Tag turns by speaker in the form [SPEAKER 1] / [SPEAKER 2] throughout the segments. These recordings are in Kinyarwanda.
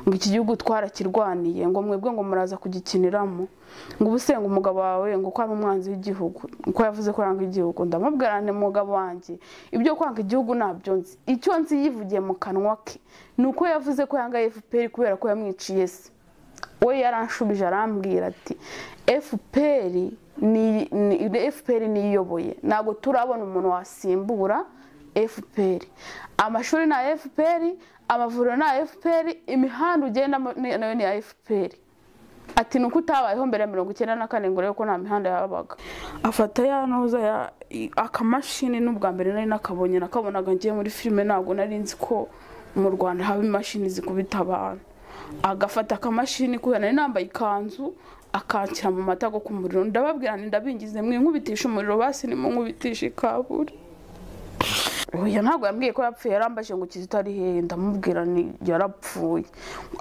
[SPEAKER 1] ngo iki gihugu twarakirwaniye ngo mwebwe ngo muraza kugikiniramo ngo ubuse ngo umugabo wawe ngo ko ari umwanzi w'igihugu ko yavuze ko aranga igihugu ndamubwira ni umugabo wanjye ibyo kwanga igihugu ntabyo nzi icyo nzi yivugiye mu kanwa ke ni uko yavuze ko yanga efuperi kubera ko yamwiciye se we yaranshubije arambwira ati efuperi efuperi niyiyoboye ntabwo turabona umuntu wasimbura efuperi amashuri ni aya efuperi amavuriro ni aya efuperi imihanda ugendamo nayo ni iya efuperi ati ni uko utabayeho mbere ya mirongo icyenda na kane ngo urebe ko nta mihanda yabaga afata ya ntuza akamashini n'ubwa mbere nari nakabonye nakabonaga ngiye muri filime ntabwo nari nzi ko mu rwanda haba imashini zikubita abantu agafata akamashini kubera nari nambaye ikanzu akanshyira mu mata go ku muriro ndababwira ndabingize mwinkubitisha umuriro basi nimunkubitisha ikaburi oya ntabwo yambwiye ko yapfuye yarambaje ngo kizito ari hehe ndamubwira ni yarapfuye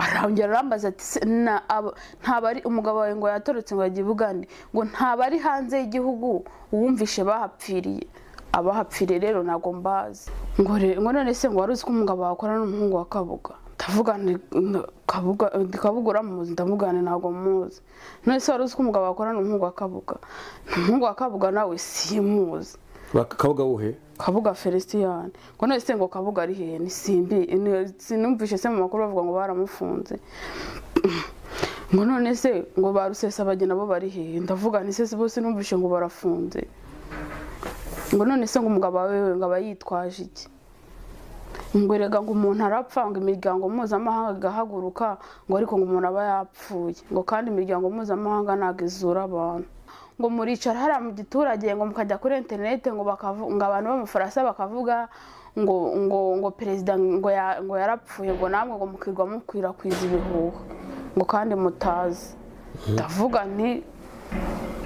[SPEAKER 1] arongera arambaza ati ntabari umugabo wawe ngo yatorotse ngo yagiye bugande ngo ntabari hanze y'igihugu wumvishe bahapfiriye abahapfiriye rero ntabwo mbazi ngo none se ngo wari uzi ko umugabo wakora n'umuhungu wa kabuga kabuga uramuzi ndamugane ntabwo muzi none se wari uzi ko umugabo wakora n'umuhungu wa kabuga umuhungu wa kabuga nawe simuzi
[SPEAKER 2] kabuga wuhe
[SPEAKER 1] kabuga felicien ngo none se ngo kabuga ari hehe nisimbi sinumvishe se mu makuru bavuga ngo baramufunze ngo none se ngo ba rusesabageni nabo bari hehe ndavuga ni se bose numvishe ngo barafunze ngo none se ngo umugabo wawe ngo aba yitwaje iki ngo erega ngo umuntu arapfa ngo imiryango mpuzamahanga igahaguruka ngo ariko ngo umuntu aba yapfuye ngo kandi imiryango mpuzamahanga ntabwo izura abantu ngo muricara hariya mu giturage ngo mukajya kuri interineti ngo abantu b'amafaransa bakavuga ngo ngo ngo perezida ngo yarapfuye ngo namwe ngo mukirwa mukwirakwiza ibihuha ngo kandi mutazi ndavuga nti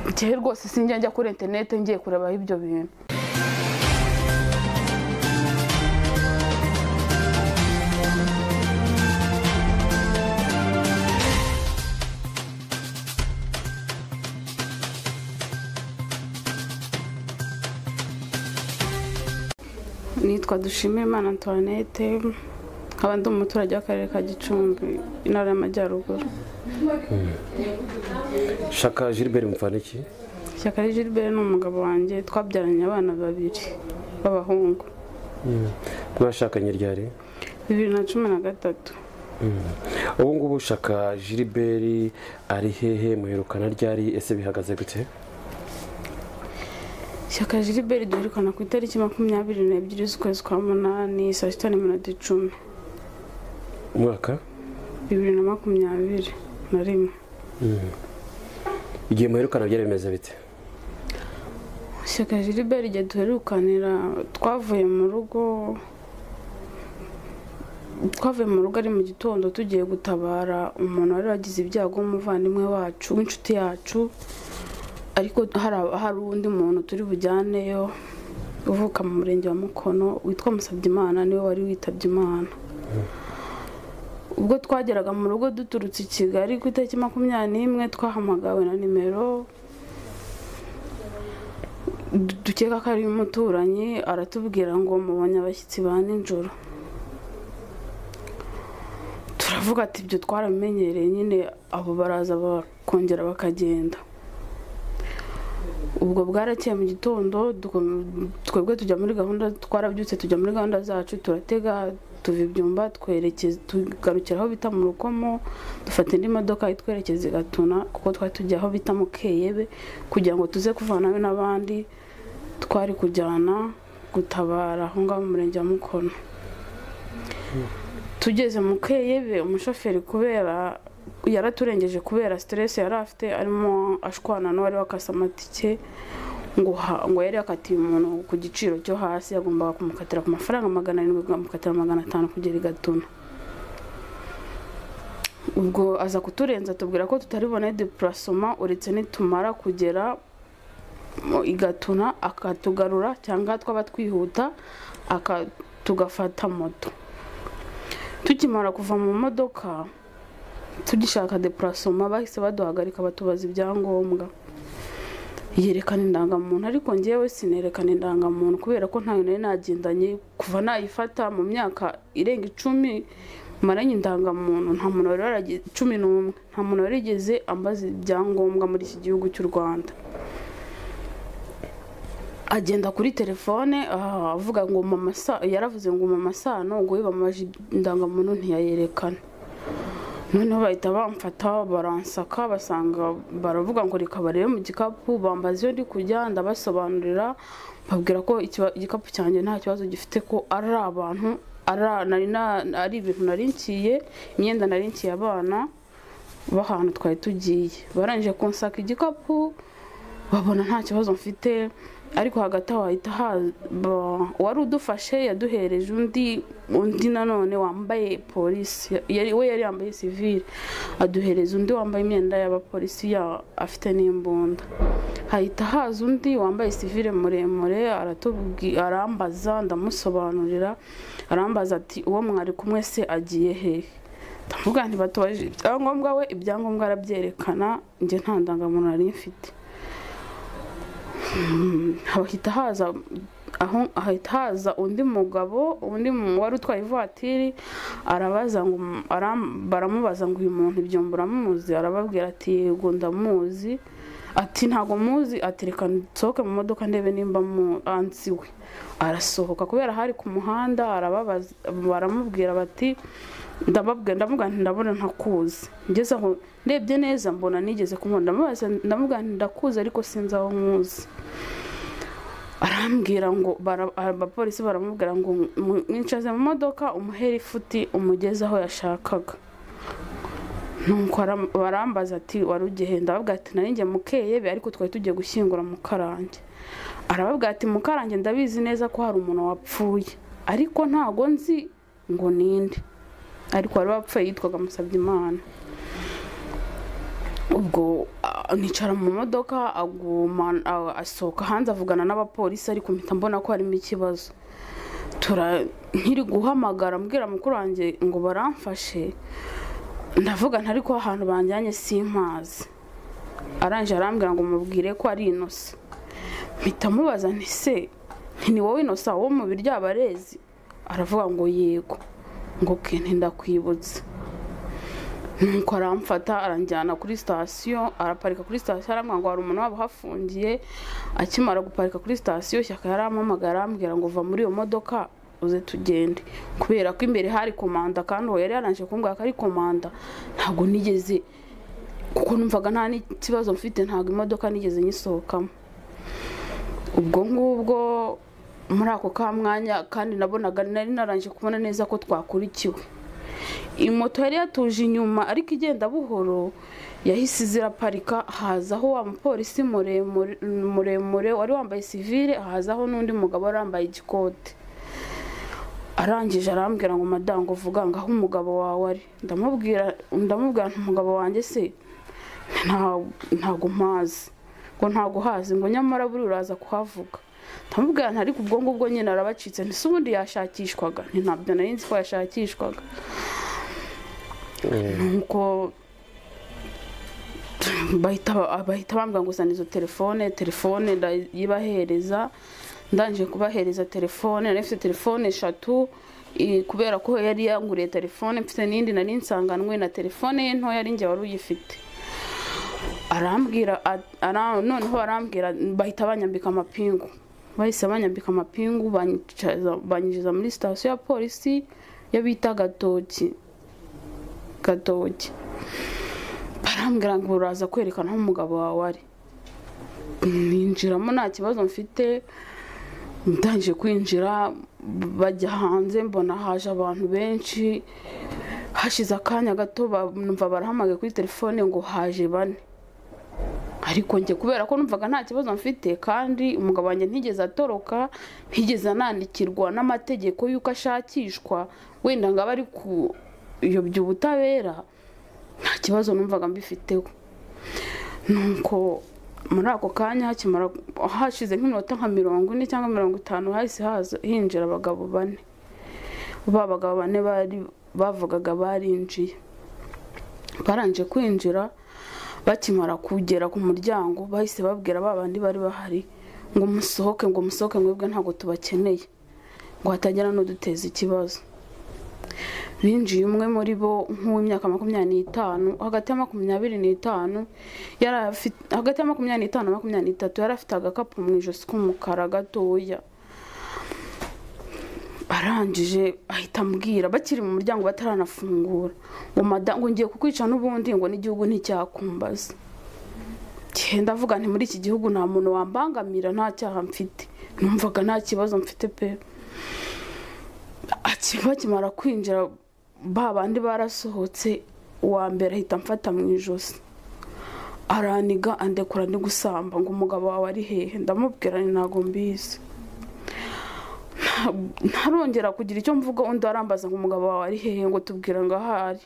[SPEAKER 1] njyewe rwose sinjya njya kuri interineti ngiye kurebaho ibyo bintu nitwa dushimimana antoinette nkaba ndi umuturage w'akarere ka gicumbi intara y'amajyaruguru
[SPEAKER 2] shaka gilbert iki
[SPEAKER 1] ishyaka ari gilbert ni umugabo wanjye twabyaranye abana babiri b'abahungu
[SPEAKER 2] mwashakanye ryari
[SPEAKER 1] bibiri na cumi na gatatu
[SPEAKER 2] ubu ngubu shaka gilbert ari hehe muherukana ryari ese bihagaze gute
[SPEAKER 1] ishyaka gilbert duherukana ku itariki makumyabiri n'ebyiri z'ukwezi kwa munani saa sita n'iminota icumi
[SPEAKER 2] umwaka
[SPEAKER 1] bibiri na makumyabiri na rimwe
[SPEAKER 2] igihe muherukana byari bimeze bite
[SPEAKER 1] ishyaka gilbert igihe duherukanira twavuye mu rugo twavuye mu rugo ari mu gitondo tugiye gutabara umuntu wari wagize ibyago w'umuvandimwe wacu w'inshuti yacu ariko hari undi muntu turi bujyaneyo uvuka mu murenge wa mukono witwa musabyimana niwe wari witabye imana ubwo twageraga mu rugo duturutse i kigali ku itariki makumyabiri n'imwe twahamagawe na nimero dukeka ko ari umuturanyi aratubwira ngo mubonye abashyitsi ba nijoro turavuga ati ibyo twaramenyereye nyine abo baraza bakongera bakagenda ubwo bwarakeye mu gitondo twebwe tujya muri gahunda twarabyutse tujya muri gahunda zacu turatega tuva ibyumba tugarukira aho bita mu rukomo dufata indi modoka itwerekeza i gatuna kuko twari tujya aho bita mu keyebe kugira ngo tuze kuvanayo n'abandi twari kujyana gutabara aho ngaho mu murenge wa mukono tugeze mu keyebe umushoferi kubera yaraturengeje kubera siteresi yari afite arimo ashwana n'uwari wakase amatike ngo yari yakatiye umuntu ku giciro cyo hasi yagombaga kumukatira ku mafaranga magana arindwi akamukatira magana atanu kugera i gatuna ubwo aza kuturenza atubwira ko tutaribone depurasoma uretse nitumara kugera i gatuna akatugarura cyangwa twaba twihuta tugafata moto tukimara kuva mu modoka tugishaka depurasoma bahise baduhagarika batubaza ibyangombwa yerekana indangamuntu ariko ngewe sinerekana indangamuntu kubera ko ntayo nari nagendanye kuva nayifata mu myaka irenga icumi maranye indangamuntu nta muntu wari warageze cumi n'umwe nta muntu warigeze ambaza ibyangombwa muri iki gihugu cy'u rwanda agenda kuri telefone ah, avuga ngo mama Sa- yaravuze ngo mama sano ngo we bamaje indangamuntu ntiyayerekana noneho bahita bamfata baransaka basanga baravuga ngo reka barebe mu gikapu bambaza iyo ndi kujya ndabasobanurira mbabwira ko ikiba- igikapu cyanjye nta kibazo gifite ko ari abantu ari nari na- ari ibintu nari nkiye imyenda nari nkiye abana b'ahantu twari tugiye barangije kunsaka igikapu babona nta kibazo mfite ariko hagati aho hahita haza uwari udufashe yaduhereje undi undi nanone wambaye polisi yari- we yari yambaye sivile aduhereza undi wambaye imyenda y'abapolisi ya- afite n'imbunda hahita haza undi wambaye sivile muremure aratubwi- arambaza ndamusobanurira arambaza ati uwo mwari kumwe se agiye hehe ndavuga nti batubaje ibyangombwa we ibyangombwa arabyerekana njye nta ndangamuntu nari mfite hahita haza aho hahita haza undi mugabo undi mu- wari utwaye ivatiri arabaza ngo aram- baramubaza ngo uyu muntu ibyo muramuzi arababwira ati yego ndamuzi ati ntago muzi ati reka nsohoke mu modoka ndebe nimba mu- ansiwe arasohoka kubera hari ku muhanda arababaza baramubwira bati ndababwira ndamubwira nti ndabona ntakuzi ngeze aho ndebye neza mbona nigeze kumubona ndamubaza ndamubwira nti ndakuzi ariko sinzi aho nkuzi arambwira ngo bara- abapolisi baramubwira ngo mu- mwicaze mu modoka umuhere ifuti umugeze aho yashakaga nuko aram- barambaza ati wari ugihe ndababwira ati narinjye mukeyebe ariko twari tugiye gushyingura mukarange arababwira ati mukarange ndabizi neza ko hari umuntu wapfuye ariko ntago nzi ngo ninde ariko wari wapfuye yitwaga musabyimana ubwo ah, nicara mu modoka aguma ah, asohoka hanze avugana n'abapolisi ariko mpita mbona ko harimo ikibazo tura nkiri guhamagara mbwira mukuru wanjye ngo baramfashe ndavuga nti ariko ahantu banjyanye simpazi arangije arambwira ngo mubwire ko ari inosa mpita mubaza nti se nti ni wowe inosa wo mu biryabarezi aravuga ngo yego ngo ke ndakwibutse nuko aramfata aranjyana kuri sitasiyo araparika kuri sitasiyo arambwira ngo hari umuntu waba uhafungiye akimara guparika kuri sitasiyo shyaka yarampamagara arambwira ngo va muri iyo modoka uze tugende kubera ko imbere hari komanda kandi uwo yari yaranje kumbwira ko ari komanda ntabwo nigeze kuko numvaga nta n'ikibazo mfite ntabwo imodoka nigeze nyisohokamo ubwo ngubwo muri ako ka mwanya kandi nabonaga nari narangije kubona neza ko twakurikiwe moto yari yatuje inyuma ariko igenda buhoro yahise ziraparika hazaho wa mupolisi muremure muremure wari wambaye sivile hazaho n'undi mugabo wari wambaye igikote arangije arambwira ngo madango vuga ngo aho umugabo wawe ari ndamubwira ndamubwira nti umugabo wanjye se nta- ntago mpazi ngo ntago uhazi ngo nyamara buri uraza kuhavuga ndamubwira nti ariko ubwo ngubwo nyine arabacitse ntise ubundi yashakishwaga nti ntabyo nari nzi ko yashakishwaga nuko bahita bahita bambwira ngo uzana izo telefone telefone ndayibahereza ndangije kubahereza telefone nari mfite telefone eshatu i- kubera ko yari yanguriye telefone mfite n'indi nari nsanganwe na telefone ye ntoya ari njye wari uyifite arambwira a- ara- noneho arambwira bahita banyambika amapingu bahise banyambika amapingu banyicaza- banyinjiza muri sitasiyo ya polisi yo bita gatoki gatoki barambwira ngo uraza kwerekana aho umugabo wawe ari ninjiramo nta kibazo mfite ndangije kwinjira bajya hanze mbona haje abantu benshi hashize akanya gato ba- numva barahamagaye kuri telefone ngo haje bane ariko njye kubera ko numvaga nta kibazo mfite kandi umugabo wanjye ntigeze atoroka ntigeze anandikirwa n'amategeko y'uko ashakishwa wenda ngo abe ari kuyobya ubutabera nta kibazo numvaga mbifiteho nuko muri ako kanya hakimara hashize nk'iminota nka mirongo ine cyangwa mirongo itanu hahise haza hinjira abagabo bane ba bagabo bane bari bavugaga barinjiye barangije kwinjira bakimara kugera ku muryango bahise babwira ba bandi bari bahari ngo musohoke ngo musohoke mwebwe ntabwo tubakeneye ngo hatagira n'uduteza ikibazo binjiye umwe muri bo nk'uw'imyaka makumyabiri n'itanu hagati ya makumyabiri n'itanu yari afite hagati ya makumyabiri n'itanu na makumyabiri n'itatu yari afite agakapu mu ijosi k'umukara gatoya arangije ahita ambwira bakiri mu muryango bataranafungura ngo mada ngo ngiye kukwica n'ubundi ngo n'igihugu nticyakumbaza genda avuga nti muri iki gihugu nta muntu wambangamira nta cyaha mfite numvaga nta kibazo mfite pe bakimara kwinjira ba bandi barasohotse uwa mbere ahita amfata mu ijosi araniga andekura ndi gusamba ngo umugabo wawe ari hehe ndamubwira ni ntabwo mbizi ntarongera kugira icyo mvuga undi arambaza ngo umugabo wawe ari hehe ngo tubwira ngo ahari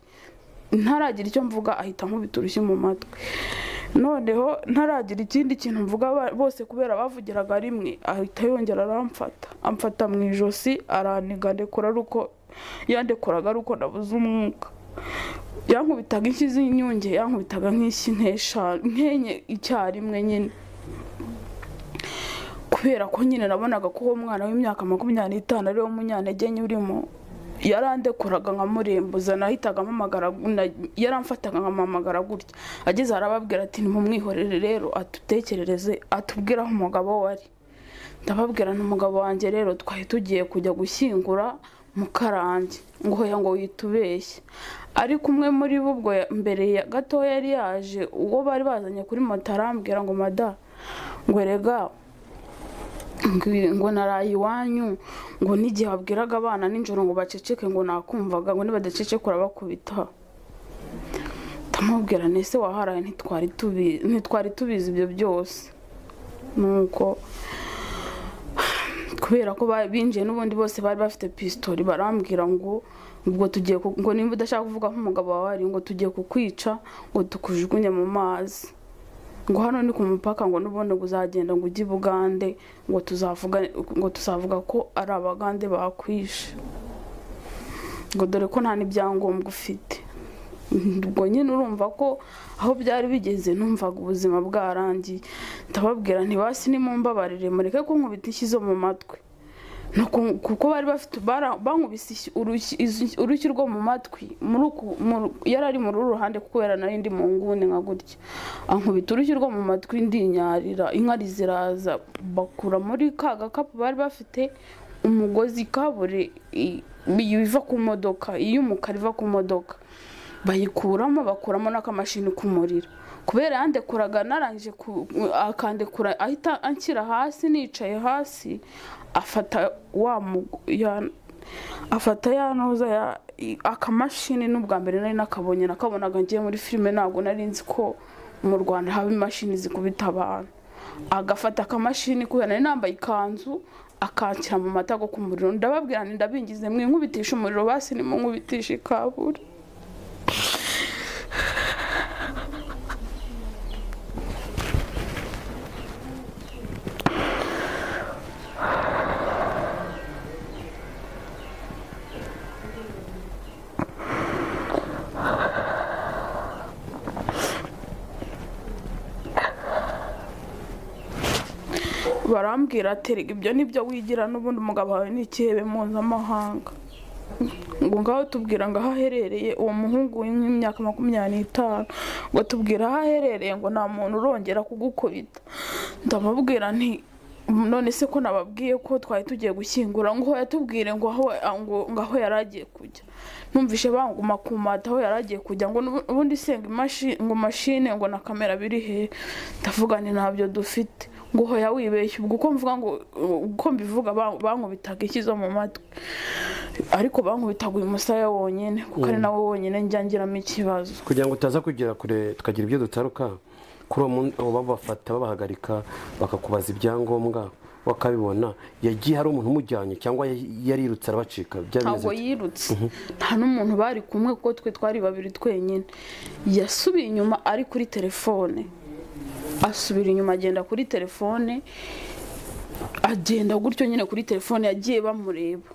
[SPEAKER 1] ntaragira icyo mvuga ahita nkubita urushyi mu matwi noneho ntaragira ikindi kintu mvuga bose kubera bavugiraga rimwe ahita yongera aramfata amfata mu ijosi araniga ndekura ari uko yandekuraga ari uko nabuze umwuka yankubitaga inshyi z'inyunge yankubitaga nk'inshyi nk'eshanu nk'enye icyarimwe nyine kubera ko nyine nabonaga ko uwo mwana w'imyaka makumyabiri n'itanu ariwo munyantege nke urimo yarandekuraga nkamurembuza nahitaga mpamagara yaramfataga nkamamagara gutya ageze arababwira ati ntimumwihorere rero atutekerereze atubwire aho umugabo we ari ndababwira umugabo wanjye rero twari tugiye kujya gushyingura mu karange ngo hoya ngo witubeshye ariko umwe muri bo ubwo mbere gato yari yaje uwo bari bazanye kuri moto arambwira ngo mada ngo rega ngo naraye iwanyu ngo n'igihe babwiraga abana nijoro ngo baceceke ngo nakumvaga ngo nibadacecekura bakubita ndamubwira nese waharaye ntitwari tubizi ibyo byose nuko kubera ko binjiye n'ubundi bose bari bafite pisitori barambwira ngo ngo tugiye ngo nimba udashaka kuvuga nk'umugabo wawe ari ngo tugiye kukwica ngo tukujugunye mu mazi ngo hano ni ku mupaka ngo n'ubundi ngo uzagenda ngo ujye i bugande ngo tuzavuga ngo tuzavuga ko ari abagande bakwishe ngo dore ko nta n'ibyangombwa ufite ubwo nyine urumva ko aho byari bigeze numvaga ubuzima bwarangiye ndababwira ntibasi nimumbabarire mureke ko nkubita inshyi zo mu matwi kuko bari bafite bankubise urushyi rwo mu matwi yari ari muri uru ruhande kuko yari nari ndi mu nguni nka gutya ankubita urushyi rwo mu matwi ndinyarira inkari ziraza bakura muri ka gakapu bari bafite umugozi kabure iva ku modoka iy'umukara iva ku modoka bayikuramo bakuramo n'akamashini k'umuriro kubera yandekuraga narangije akandekura ahita anshyira hasi nicaye hasi afata wa afata ya noza akamashini n'ubwa mbere nari nakabonye nakabonaga ngiye muri filime ntabwo nari nzi ko mu rwanda haba imashini zikubita abantu agafata akamashini kubera nari nambaye ikanzu akanshyira mu mata go ku muriro ndababwira ndabingize mwinkubitisha umuriro basi nimunkubitisha ikabure barambwira ati rega ibyo nibyo wigira n'ubundi umugabo wawe n'ikihebe mpuzamahanga ngo ngaho tubwira ngo aho aherereye uwo muhungu w'imyaka makumyabiri n'itanu ngo tubwira aho aherereye ngo nta muntu urongera kugukubita ndamubwira nti none se ko nababwiye ko twari tugiye gushyingura ngo yatubwire ngo aho yari agiye kujya numvishe banguma ku mata aho yari agiye kujya ngo ubundi senga ngo mashine ngo na kamera biri hehe ndavuga ni ntabyo dufite ngo hoya wibeshye ubwo uko mvuga ngo uko mbivuga bankubitaga iki zo mu matwi ariko bankubitaga uyu musaya wonyine kuko ari nawe wonyine njyangiramo ikibazo
[SPEAKER 2] kugira ngo utaza kugera kure tukagira ibyo dutaruka kuri uwo munsi babafata babahagarika bakakubaza ibyangombwa bakabibona yagiye hari umuntu umujyanye cyangwa yarirutse arabacika
[SPEAKER 1] ntabwo yirutse nta n'umuntu bari kumwe kuko twe twari babiri twenyine yasubiye inyuma ari kuri telefone asubira inyuma agenda kuri telefone agenda gutyo nyine kuri telefone yagiye bamureba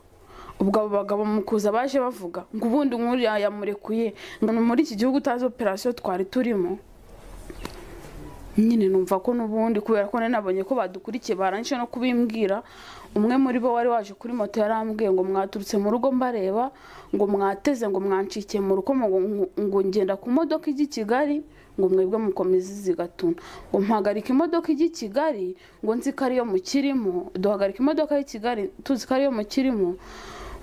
[SPEAKER 1] ubwo abo bagabo mukuza baje bavuga ngo ubundi nk'uriya yamurekuye ngo muri iki gihugu utazi operasiyo twari turimo nyine numva ko n'ubundi kubera ko nari nabonye ko badukurikiye barangije no kubimbwira umwe muri bo wari waje kuri moto yarambwiye ngo mwaturutse mu rugo mbareba ngo mwateze ngo mwancikiye mu rugo ngo ngo ngenda ku modoka ijya i kigali ngo mwebwe mukomeze izi gatuna ngo mpagarika imodoka ijya i kigali ngo nzi ko ariyo mukirimo duhagarika imodoka y'i kigali tuzi ko ariyo mukirimo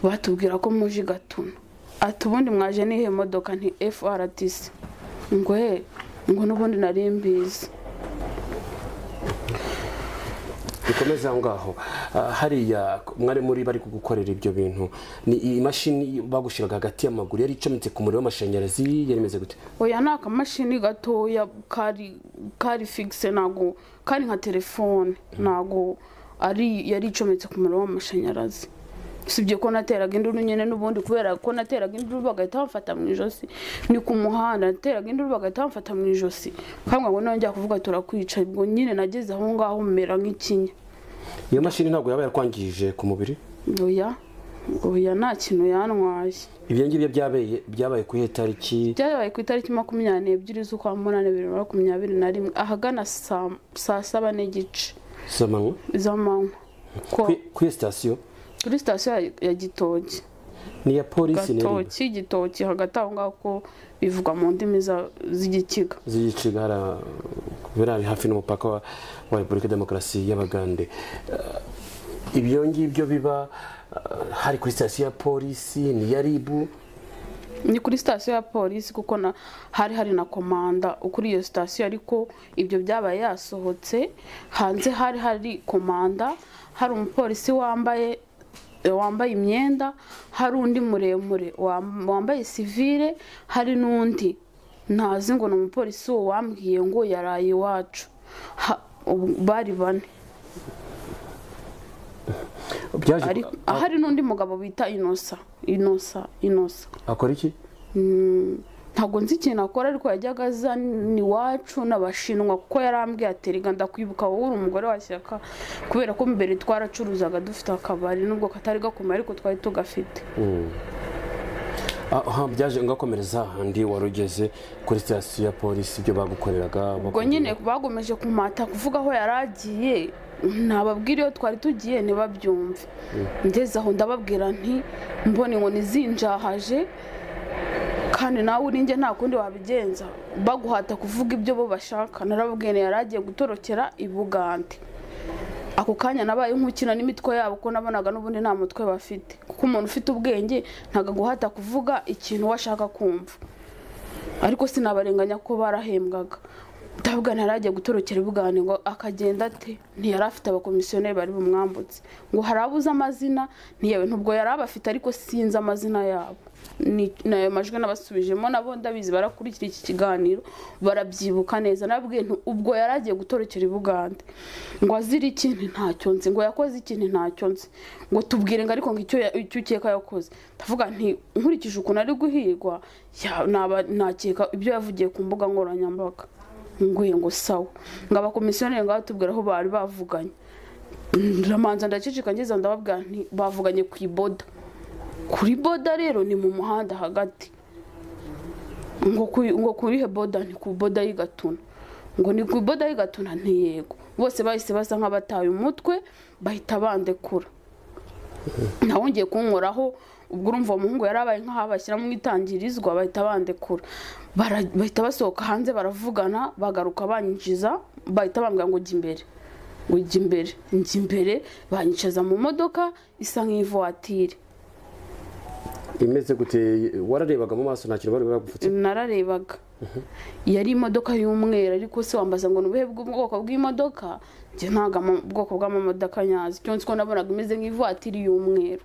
[SPEAKER 1] batubwira ko muje i gatuna ati ubundi mwaje n'ihe modoka nti frtc ngo he ngo n'ubundi nari mbizi
[SPEAKER 2] bikomeze aho ngaho Ah, hariya mwari muri bari kugukorera ibyo bintu ni iyi mashini bagushiraga hagati y'amaguru yari icometse ku muriro w'amashanyarazi yari imeze gute
[SPEAKER 1] oya ni akamashini gatoya kari kari figise ntago kari nka telefone ntago ari yari icometse ku muriro w'amashanyarazi usibye ko nateraga induru nyine n'ubundi kubera ko nateraga induru bagahita bamfata mu ijosi ni ku muhanda nateraga induru bagahita bamfata mu ijosi kandi ngo nongera kuvuga turakwica ubwo nyine nageze aho ngaho mera nk'ikinya
[SPEAKER 2] iyo mashini ntabwo yaba yarakwangije ku mubiri
[SPEAKER 1] oya oya nta kintu yantwaye
[SPEAKER 2] ibyo ngibyo byabaye byabaye ku iyihe tariki
[SPEAKER 1] byabaye ku itariki makumyabiri n'ebyiri z'ukwa munani bibiri na makumyabiri na rimwe ahagana saa saa saba n'igice
[SPEAKER 2] z'amanywa
[SPEAKER 1] z'amanywa ko
[SPEAKER 2] Ku- ku iyo sitasiyo
[SPEAKER 1] kuri sitasiyo ya- ya gitoki
[SPEAKER 2] ni iya polisi neri
[SPEAKER 1] gatoki gitoki hagati aho ngaho ko bivugwa mu ndimi za- z'igikiga
[SPEAKER 2] z'igiciga hara birari hafi n'umupaka wa, wa repubulika demokarasi y'abagande Eh, ibyo ngibyo biba eh, hari kuri sitasiyo ya polisi ni iya ribu
[SPEAKER 1] ni kuri sitasiyo ya polisi kuko na hari hari na komanda ukuri iyo sitasiyo ariko ibyo byabaye yasohotse hanze hari hari komanda hari umupolisi wambaye wambaye imyenda hari undi muremure wam- wambaye sivire hari n'undi ntazi ngo ni umupolisi uwo wambwiye ngo yaraye iwacu Ha- ubu- bari bane
[SPEAKER 2] byaje
[SPEAKER 1] Ariko- hari n'undi mugabo bita inosa inosa inosa
[SPEAKER 2] akora iki
[SPEAKER 1] Mm, ntabwo nzi ikintu akora ariko yajyaga azana iwacu n'abashinwa kuko yarambwiye ati rega ndakwibuka wowe uri umugore wa shyaka kubera ko mbere twaracuruzaga dufite akabari nubwo katari gakomeye ariko twari tugafite
[SPEAKER 2] aha byaje ngakomereza handi wari ugeze kuri sitasiyo ya polisi ibyo bagukoreraga
[SPEAKER 1] ubwo nyine bagomeje kumata kuvuga aho yari agiye nababwira iyo twari tugiye ntibabyumve ngeze aho ndababwira nti mbona inkoni zinjahaje kandi nawe uri njye nta kundi wabigenza baguhata kuvuga ibyo bo bashaka narababwiye nti yari agiye gutorokera i bugande ako kanya nabaye nk'ukina n'imitwe yabo ko nabonaga n'ubundi nta mutwe bafite kuko umuntu ufite ubwenge ntabwo aguhata kuvuga ikintu we ashaka kumva ariko sinabarenganya ko barahembwaga ndabwa ntarajya gutorokera ibugane ngo akagenda ate ntiyari afite abakomisiyoneri bari bumwambutse ngo hari abuze amazina ntiyewe ntubwo yari abafite ariko sinzi amazina yabo Ni- ni ayo majwi nabasubijemo nabo ndabizi barakurikira iki kiganiro barabyibuka neza nabwiye nti ubwo yari agiye gutorokera ibugande ngo azira ikintu ntacyo nzi ngo yakoze ikintu ntacyo nzi ngo tubwire ngo ariko ngo icyo ya- icyo ukeka yakoze ndavuga nti nkurikije ukuntu ari guhigwa ya- naba nakeka ibyo yavugiye ku mbuga nkoranyambaga nguye ngo sawa ngo abakomisiyoneri ngo batubwire aho bari bavuganye ndamanza ndaceceka ngeze ndababwira nti bavuganye ku iboda kuri boda rero ni mu muhanda hagati ngo kuri ngo kurihe boda ni ku boda y'igatuna ngo ni ku boda y'igatuna ntiyego bose bahise basa nk'abataye umutwe bahita bandekura nawongeye kunkoraho ubwo urumva uwo muhungu yari abaye nk'aho abashyiramo itangirizwa bahita bandekura Bara- bahita basohoka hanze baravugana bagaruka banyinjiza bahita bambwira ngo jya imbere ngo jya imbere njya imbere banyicaza mu modoka isa nk'ivuwatire
[SPEAKER 2] imeze gute wararebaga mu maso nta kintu bari baragupfutse
[SPEAKER 1] nararebaga yari imodoka y'umweru ariko se wambaza ngo ni ubuhe bwoko bw'imodoka njye ntabwo ama- ubwoko bw'amamodoka nyazi icyo nzi ko nabonaga imeze nk'ivatiri y'umweru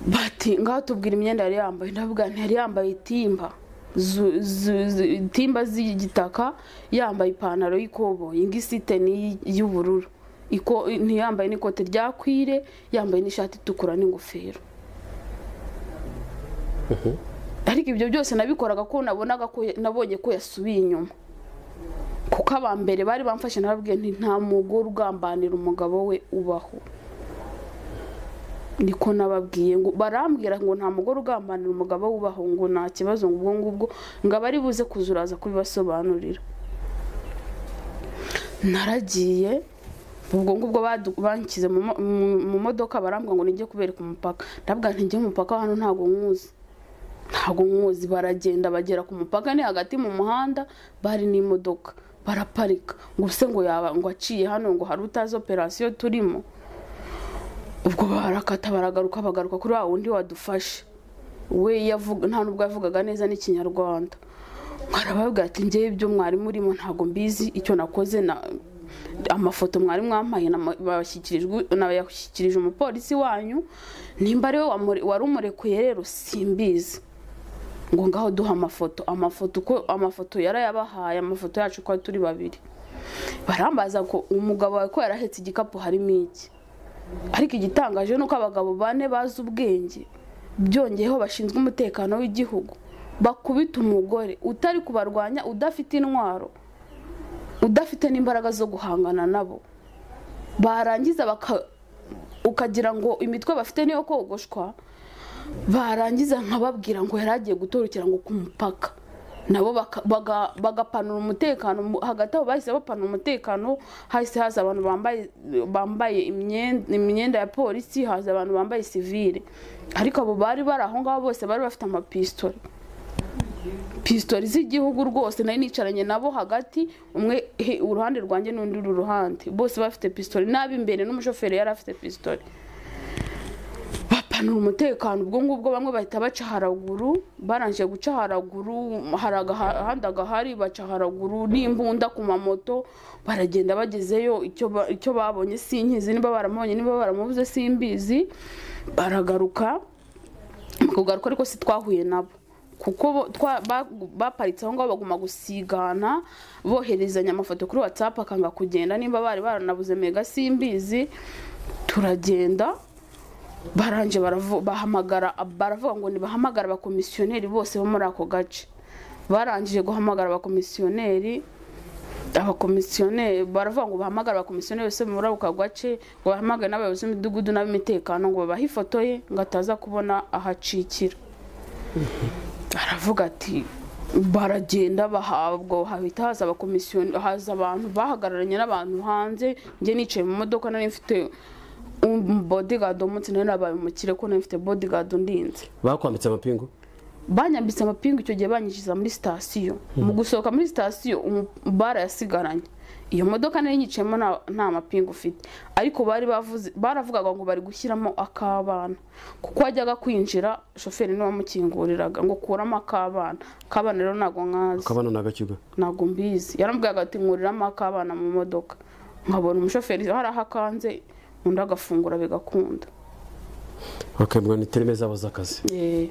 [SPEAKER 1] bati ngaho tubwira imyenda yari yambaye ndavuga nti yari yambaye itimba zu- zu- zu- itimba z'igitaka yambaye ipantaro y'ikoboyi ingisite ni iy- y'ubururu Iko- ntiyambaye n'ikote rya kwire yambaye n'ishati itukura n'ingofero ariko ibyo byose nabikoraga ko nabonaga ko nabonye ko yasubiye inyuma kuko aba mbere bari bamfashe nababwiye nti nta mugore ugambanira umugabo we ubaho niko nababwiye ngo barambwira ngo nta mugore ugambanira umugabo we ubaho ngo nta kibazo ngo ubwo ngubwo ngo aba ari buze kuzuraza kubibasobanurira naragiye ubwo ngubwo badu- banshyize mu mo- mu- mu modoka barambwira ngo nijye kubereka umupaka ndabwira nti njye umupaka wa hano ntabwo nkuzi ntabwo nkuzi baragenda bagera ku mupaka ni hagati mu muhanda bari n'imodoka baraparika ngo ubuse ngo yaba ngo aciye hano ngo hari utazi operasiyo turimo ubwo barakata baragaruka bagaruka kuri wa wundi wadufashe we yavuga nta nubwo yavugaga neza n'ikinyarwanda arababwira ati njyewe ibyo mwari murimo ntabwo mbizi icyo nakoze na amafoto mwari mwampaye nama- bayashyikirijwe- nayashyikirije umupolisi wanyu nimba ari we wamure- wari umurekuye rero simbizi ngo ngaho duha amafoto amafoto uko amafoto yarayabahaye amafoto yacu uko turi babiri barambaza ngo umugabo wawe ko yarahetse igikapu harimo iki ariko igitangaje ni uko abagabo bane bazi ubwenge byongeyeho bashinzwe umutekano w'igihugu bakubita umugore utari kubarwanya udafite intwaro udafite n'imbaraga zo guhangana nabo barangiza baka- ukagira ngo imitwe bafite niyo kogoshwa barangiza nkababwira ngo yari agiye gutorokera ngo ku mupaka nabo baka- baga- bagapanura umutekano mu- hagati aho bahise bapanura umutekano hahise haza abantu bambaye bambaye imyenda imyenda ya polisi haza abantu bambaye sivire ariko abo bari bari aho ngaho bose bari bafite amapistola pisitori z'igihugu rwose nari nicaranye nabo hagati umwe he- uruhande rwanjye n'undi uru ruhande bose bafite pisitori n'ab'imbere n'umushoferi yari afite pisitori bapanura umutekano ubwo ngubwo bamwe bahita baca haraguru barangije guca haraguru hari agahanda gahari baca haraguru n'imbunda ku mamoto baragenda bagezeyo icyo ba- icyo babonye sinkizi niba baramubonye niba baramubuze simbizi baragaruka kugaruka ariko si twahuye nabo kuko bo- twa- ba- baparitse aho ngaho baguma gusigana boherezanya amafoto kuri watsapu akanga kugenda nimba bari baranabuze mega simbizi turagenda baranje baravu- bahamagara baravuga ngo nibahamagara abakomisiyoneri bose bo muri ako gace barangije guhamagara abakomisiyoneri abakomisiyoneri baravuga ngo bahamagare abakomisiyoneri bose muri ako gace ngo bahamagare n'abayobozi b'imidugudu n'ab'imitekano ngo babahe ifoto ye ngo ataza kubona aho acikira aravuga ati baragenda bahabwa hahita haza abakomisiyoneri haza abantu bahagararanye n'abantu hanze njye nicaye mu modoka nari mfite bodigadi umunsi nari nabaye umukire ko nari mfite bodigadi undinze
[SPEAKER 2] bakwambitse amapingu
[SPEAKER 1] banyambitse amapingu icyo gihe banyinjiza muri sitasiyo mu gusohoka muri sitasiyo umu- bara yasigaranye iyo modoka nari yicayemo nta- nta mapingu ufite ariko bari bavuze baravugaga ngo bari gushyiramo ak'abana kuko wajyaga kwinjira shoferi niwe wamukinguriraga ngo kuramo ak'abana ak'abana rero ntabwo nkazi
[SPEAKER 2] akabana ni agakiga
[SPEAKER 1] ntabwo mbizi yaramubwiraga ati nkuriramo ak'abana mu modoka nkabona umushoferi hari aho akanze undi agafungura bigakunda
[SPEAKER 2] bakabwira ni terime zabo z'akazi
[SPEAKER 1] Eh,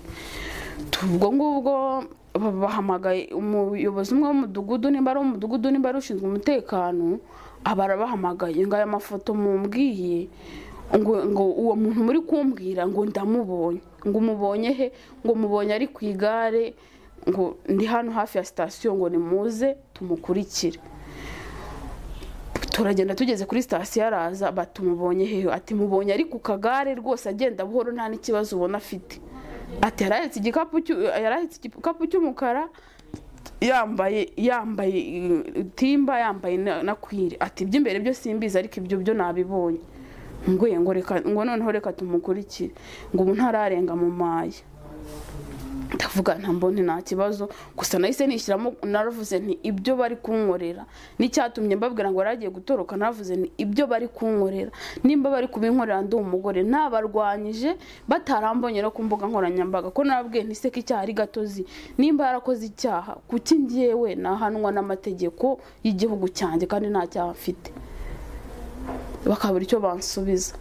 [SPEAKER 1] ubwo ngubwo ba- bahamagaye umuyobozi umwe w'umudugudu nimba ari umudugudu nimba ari ushinzwe umutekano aba arabahamagaye ngo aya mafoto mumbwiye ngo ngo uwo muntu muri kumbwira ngo ndamubonye ngo umubonye he ngo mubonye ari ku igare ngo ndi hano hafi ya sitasiyo ngo nimuze tumukurikire turagenda tugeze kuri sitasiyo araza batumubonye hehe ati mubonye ari ku kagare rwose agenda buhoro nta n'ikibazo ubona afite ati yarahetse igikapu cyu- yarahetse igikapu cy'umukara yambaye yambaye eh, timba yambaye na na kwire ati iby'imbere byo simbizi ariko ibyo byo nabibonye ngo ngo reka ngo noneho reka tumukurikire ngo ubu ntararenga mu maye ndavuga nta mboni nta kibazo gusa nahise nishyiramo naravuze nti ibyo bari kunkorera n'icyatumye mbabwira ngo yaragiye gutoroka naravuze nti ibyo bari kunkorera nimba bari kubinkorera ndi umugore nabarwanyije batarambonye no ku mbuga nkoranyambaga ko narabwiye nti seka icyaha ari gatozi nimba yarakoze icyaha kuki ngewe nahanwa n'amategeko y'igihugu cyanjye kandi nta cyaha mfite bakabura icyo bansubiza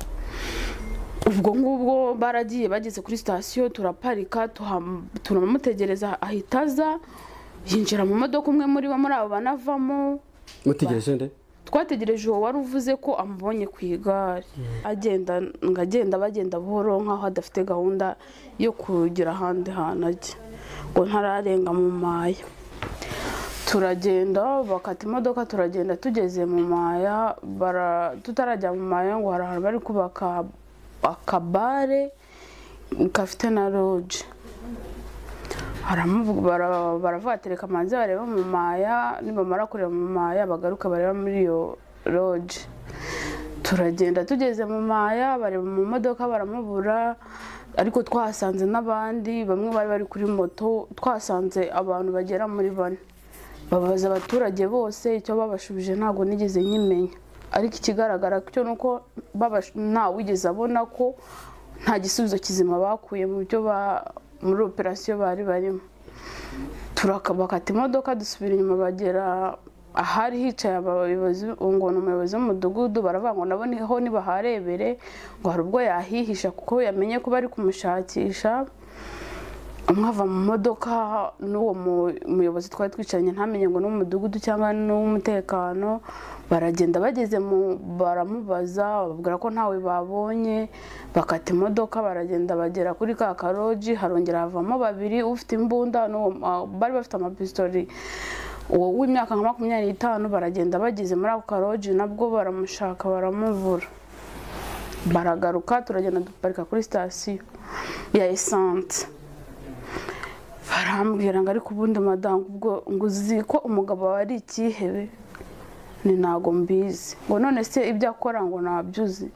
[SPEAKER 1] ubwo ngubwo baragiye bageze kuri sitasiyo turaparika tuham- turamutegereza ahita aza yinjira mu modoka umwe muri bo muri abo banavamo
[SPEAKER 2] mutegereje nde
[SPEAKER 1] twategereje uwo wari uvuze ko amubonye ku igare agenda ngo agenda bagenda buhoro nk'aho adafite gahunda yo kugira ahandi hantu ajya ngo ntararenga mu maya turagenda bakata imodoka turagenda tugeze mu maya bara- tutarajya mu maya ngo hari ahantu bari kubaka akabare gafite na loge Baramuvuga- bara- baravuga ati reka manze bareba mu maya nibamara kureba mu maya bagaruke bareba muri iyo roge turagenda tugeze mu maya bareba mu modoka baramubura ariko twahasanze n'abandi bamwe bari bari kuri moto twasanze abantu bagera muri bane babaza abaturage bose icyo babashubije ntabwo nigeze nyimenya ariko ikigaragara cyo ni uko babash- ntawigeze abona ko nta gisubizo kizima bakuye mu byo ba- muri operasiyo bari barimo turakabakata imodoka dusubira inyuma bagera ahari hicaye abayobozi ngo ni umuyobozi w'umudugudu baravuga ngo nabo niho nibaharebere ngo hari ubwo yahihisha kuko yamenye ko bari kumushakisha umwe ava mu modoka n'uwo mu- muyobozi twari twicaranye ntamenye ngo ni uw'umudugudu cyangwa ni uw'umutekano baragenda bageze mu baramubaza bababwira ko ntawe babonye bakata imodoka baragenda bagera kuri ka karoji harongera havamo babiri ufite imbunda n'uwo ah, bari bafite amapistori uwo w'imyaka nka makumyabiri n'itanu baragenda bageze muri ako karoji nabwo baramushaka baramuvura baragaruka turagenda duparika kuri sitasiyo ya esanse barambwira ngo ariko ubundi madamu ubwo ngo uzi ko umugabo wawe ari ikihebe ni ntago mbizi ngo none se ibyo akora ngo ntabyo uzi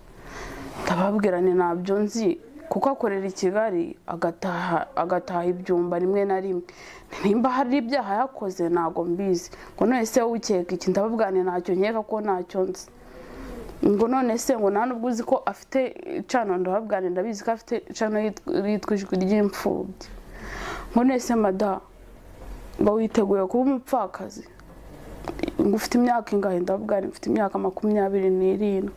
[SPEAKER 1] ndababwira ni ntabyo nzi kuko akorera i kigali agataha agataha ibyumba rimwe na rimwe nimba hari ibyaha yakoze ntago mbizi ngo none se wowe ukeka iki ndababwira ni ntacyo nkeka ko ntacyo nzi ngo none se ngo nta nubwo uzi ko afite icana ndababwira ndabizi ko afite icana yitwa ijwi ry'imfubyi ngo none se mada ngo witeguye kuba umupfakazi ngo ufite imyaka ingahe ndababwira mfite imyaka makumyabiri n'irindwi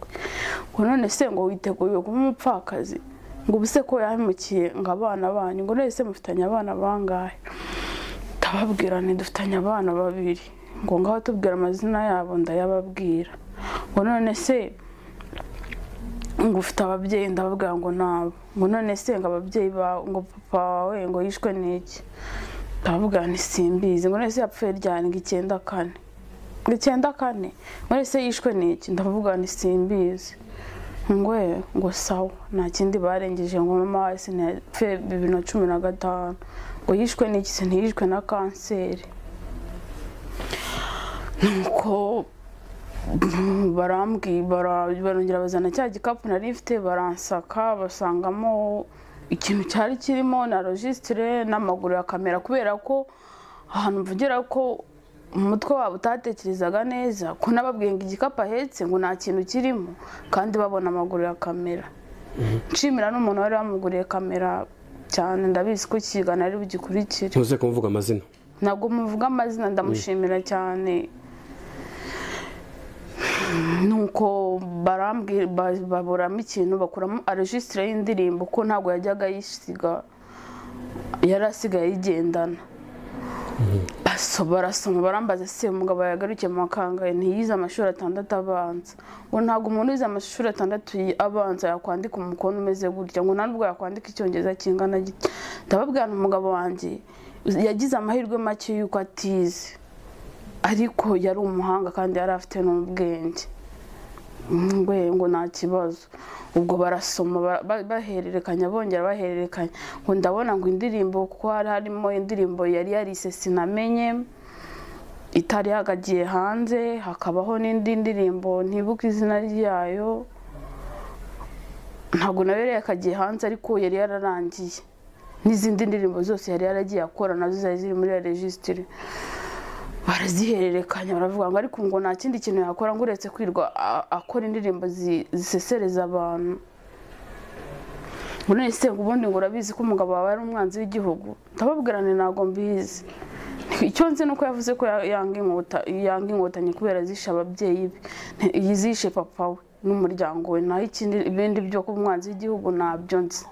[SPEAKER 1] ngo none se ngo witeguye kuba umupfakazi ngo ubuse ko yahemukiye ngo abana banyu ngo none se mufitanye abana bangahe ndababwirane dufitanye abana babiri ngo ngaho tubwira amazina yabo ndayababwira ngo none se ngo ufite ababyeyi ndababwira ngo nabo ngo none se ngo ababyeyi bawe ngo papa wawe ngo yishwe n'iki ndababwira nti simbizi ngo none se yapfuye ryandwa icyenda kane ngo icyenda kane ngo none se yishwe n'iki ndababwira nti simbizi ngwe ngo sawa nta kindi barengeje ngo mama wese ntiyapfuye bibiri na cumi na gatanu ngo yishwe n'iki se ntiyishwe na kanseri nuko barambwi bara- barongera bazana cya gikapu nari mfite baransaka basangamo ikintu cyari kirimo na logisitire n'amaguru ya kamera kubera ko ahantu mvugira ko umutwe wabo utatekerezaga neza ko nababwiye ngo igikapu ahetse ngo nta kintu kirimo kandi babona amaguru ya kamera nshimira n'umuntu wari wamuguriye kamera cyane ndabizi ko kigana ari bugikurikire
[SPEAKER 2] ntuze kumuvuga amazina
[SPEAKER 1] ntabwo muvuga amazina ndamushimira cyane nuko barambwi- ba- baburamo ikintu bakuramo aregisitire y'indirimbo ko ntabwo yajyaga yisiga yari asigaye ayigendana Baso- barasoma barambaza se umugabo yagarukiye mu makangahe ntiyize amashuri atandatu abanza ngo ntabwo umuntu wize amashuri atandatu yi- abanza yakwandika umukono umeze gutya ngo nta nubwo yakwandika icyongereza kingana gito ndababwira umugabo wanjye yagize amahirwe make y'uko atize ariko yari umuhanga kandi yari afite n'ubwenge ngwe ngo nta kibazo ubwo barasoma ba- ba- bahererekanya bongera bahererekanya ngo ndabona ngo indirimbo kuko hari harimo indirimbo yari yarise sinamenye itari yagagiye hanze hakabaho n'indi ndirimbo ntibuka izina ryayo ntabwo nayo yari yakagiye hanze ariko yari yararangiye n'izindi ndirimbo zose yari yaragiye akora nazo zari ziri muri iyo rejisitire barazihererekanya baravuga ngo ariko ngo nta kindi kintu yakora ngo uretse kwirwa a- akora indirimbo zi- zisesereza abantu ngo none se ngo ubundi ngo urabizi ko umugabo wawe ari umwanzi w'igihugu ndababwirane ntabwo mbizi icyo nzi ni uko yavuze ko ya- yanga inkota- yanga inkotanyi kubera zishe ababyeyi be Nti- zishe papa we n'umuryango we naho ikindi ibindi byo kuba umwanzi w'igihugu ntabyo nzi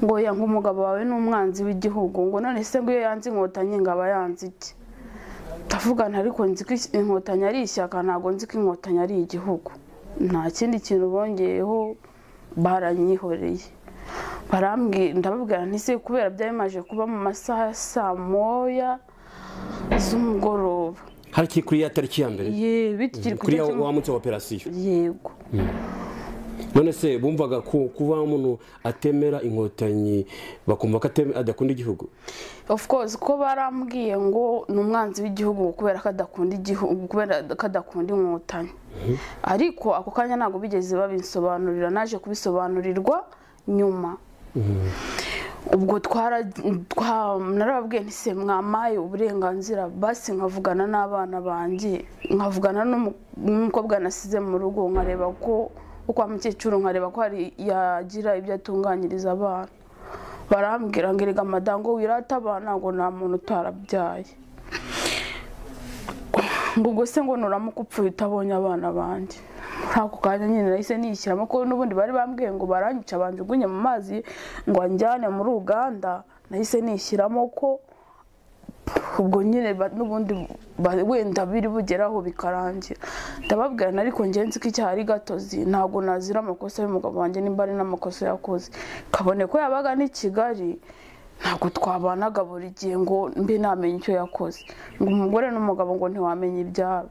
[SPEAKER 1] ngo yanga umugabo wawe ni umwanzi w'igihugu ngo none se ngo iyo yanze inkotanyi ngo aba yanze iki ndavugana ariko nzi ko is- inkotanyi ari ishyaka ntabwo nzi ko inkotanyi ari igihugu nta kindi kintu bongeyeho baranyihoreye barambwira ndababwira nti se kubera byari bimaze kuba mu masaha ya saa moya z'umugoroba
[SPEAKER 2] hari kiri kuri ya tariki ya mbere
[SPEAKER 1] ye bityo kiri ku
[SPEAKER 2] kuri ya
[SPEAKER 1] itariki-
[SPEAKER 2] wa munsi wa operasiyo
[SPEAKER 1] yego
[SPEAKER 2] none se bumvaga ko kuba umuntu atemera inkotanyi bakumva ko ateme- adakunda igihugu
[SPEAKER 1] of course ko barambwiye ngo ni umwanzi w'igihugu kubera ko adakunda igihugu kubera ko adakunda inkotanyi ariko ako kanya ntabwo bigeze babinsobanurira naje kubisobanurirwa nyuma ubwo twara twa- narababwiye nti se mwamaye uburenganzira basi nkavugana n'abana banjye nkavugana n'umu- n'umukobwa nasize mu rugo nkareba ko kwa mukecuru nkareba ko hari yagira ibyo atunganyiriza abana barambwira ngo erega madamu ngo wirata abana ntabwo nta muntu utarabyaye ngo ubwo se ngo nuramuka upfuye utabonye abana banjye muri ako kanya nyine nahise nishyiramo ko n'ubundi bari bambwiye ngo baranyica banjugunye mu mazi ngo anjyane muri uganda nahise nishyiramo ko ubwo nyine ba- n'ubundi ba- wenda biri bugeraho bikarangira ndababwira ariko njye nzi ko icyaha ari gatozi ntabwo nazira amakosa y'umugabo wanjye nimba ari n'amakosa yakoze kabone ko yabaga n'i kigali ntabwo twabanaga buri gihe ngo mbe namenye icyo yakoze ngo umugore n'umugabo ngo ntiwamenye ibyabo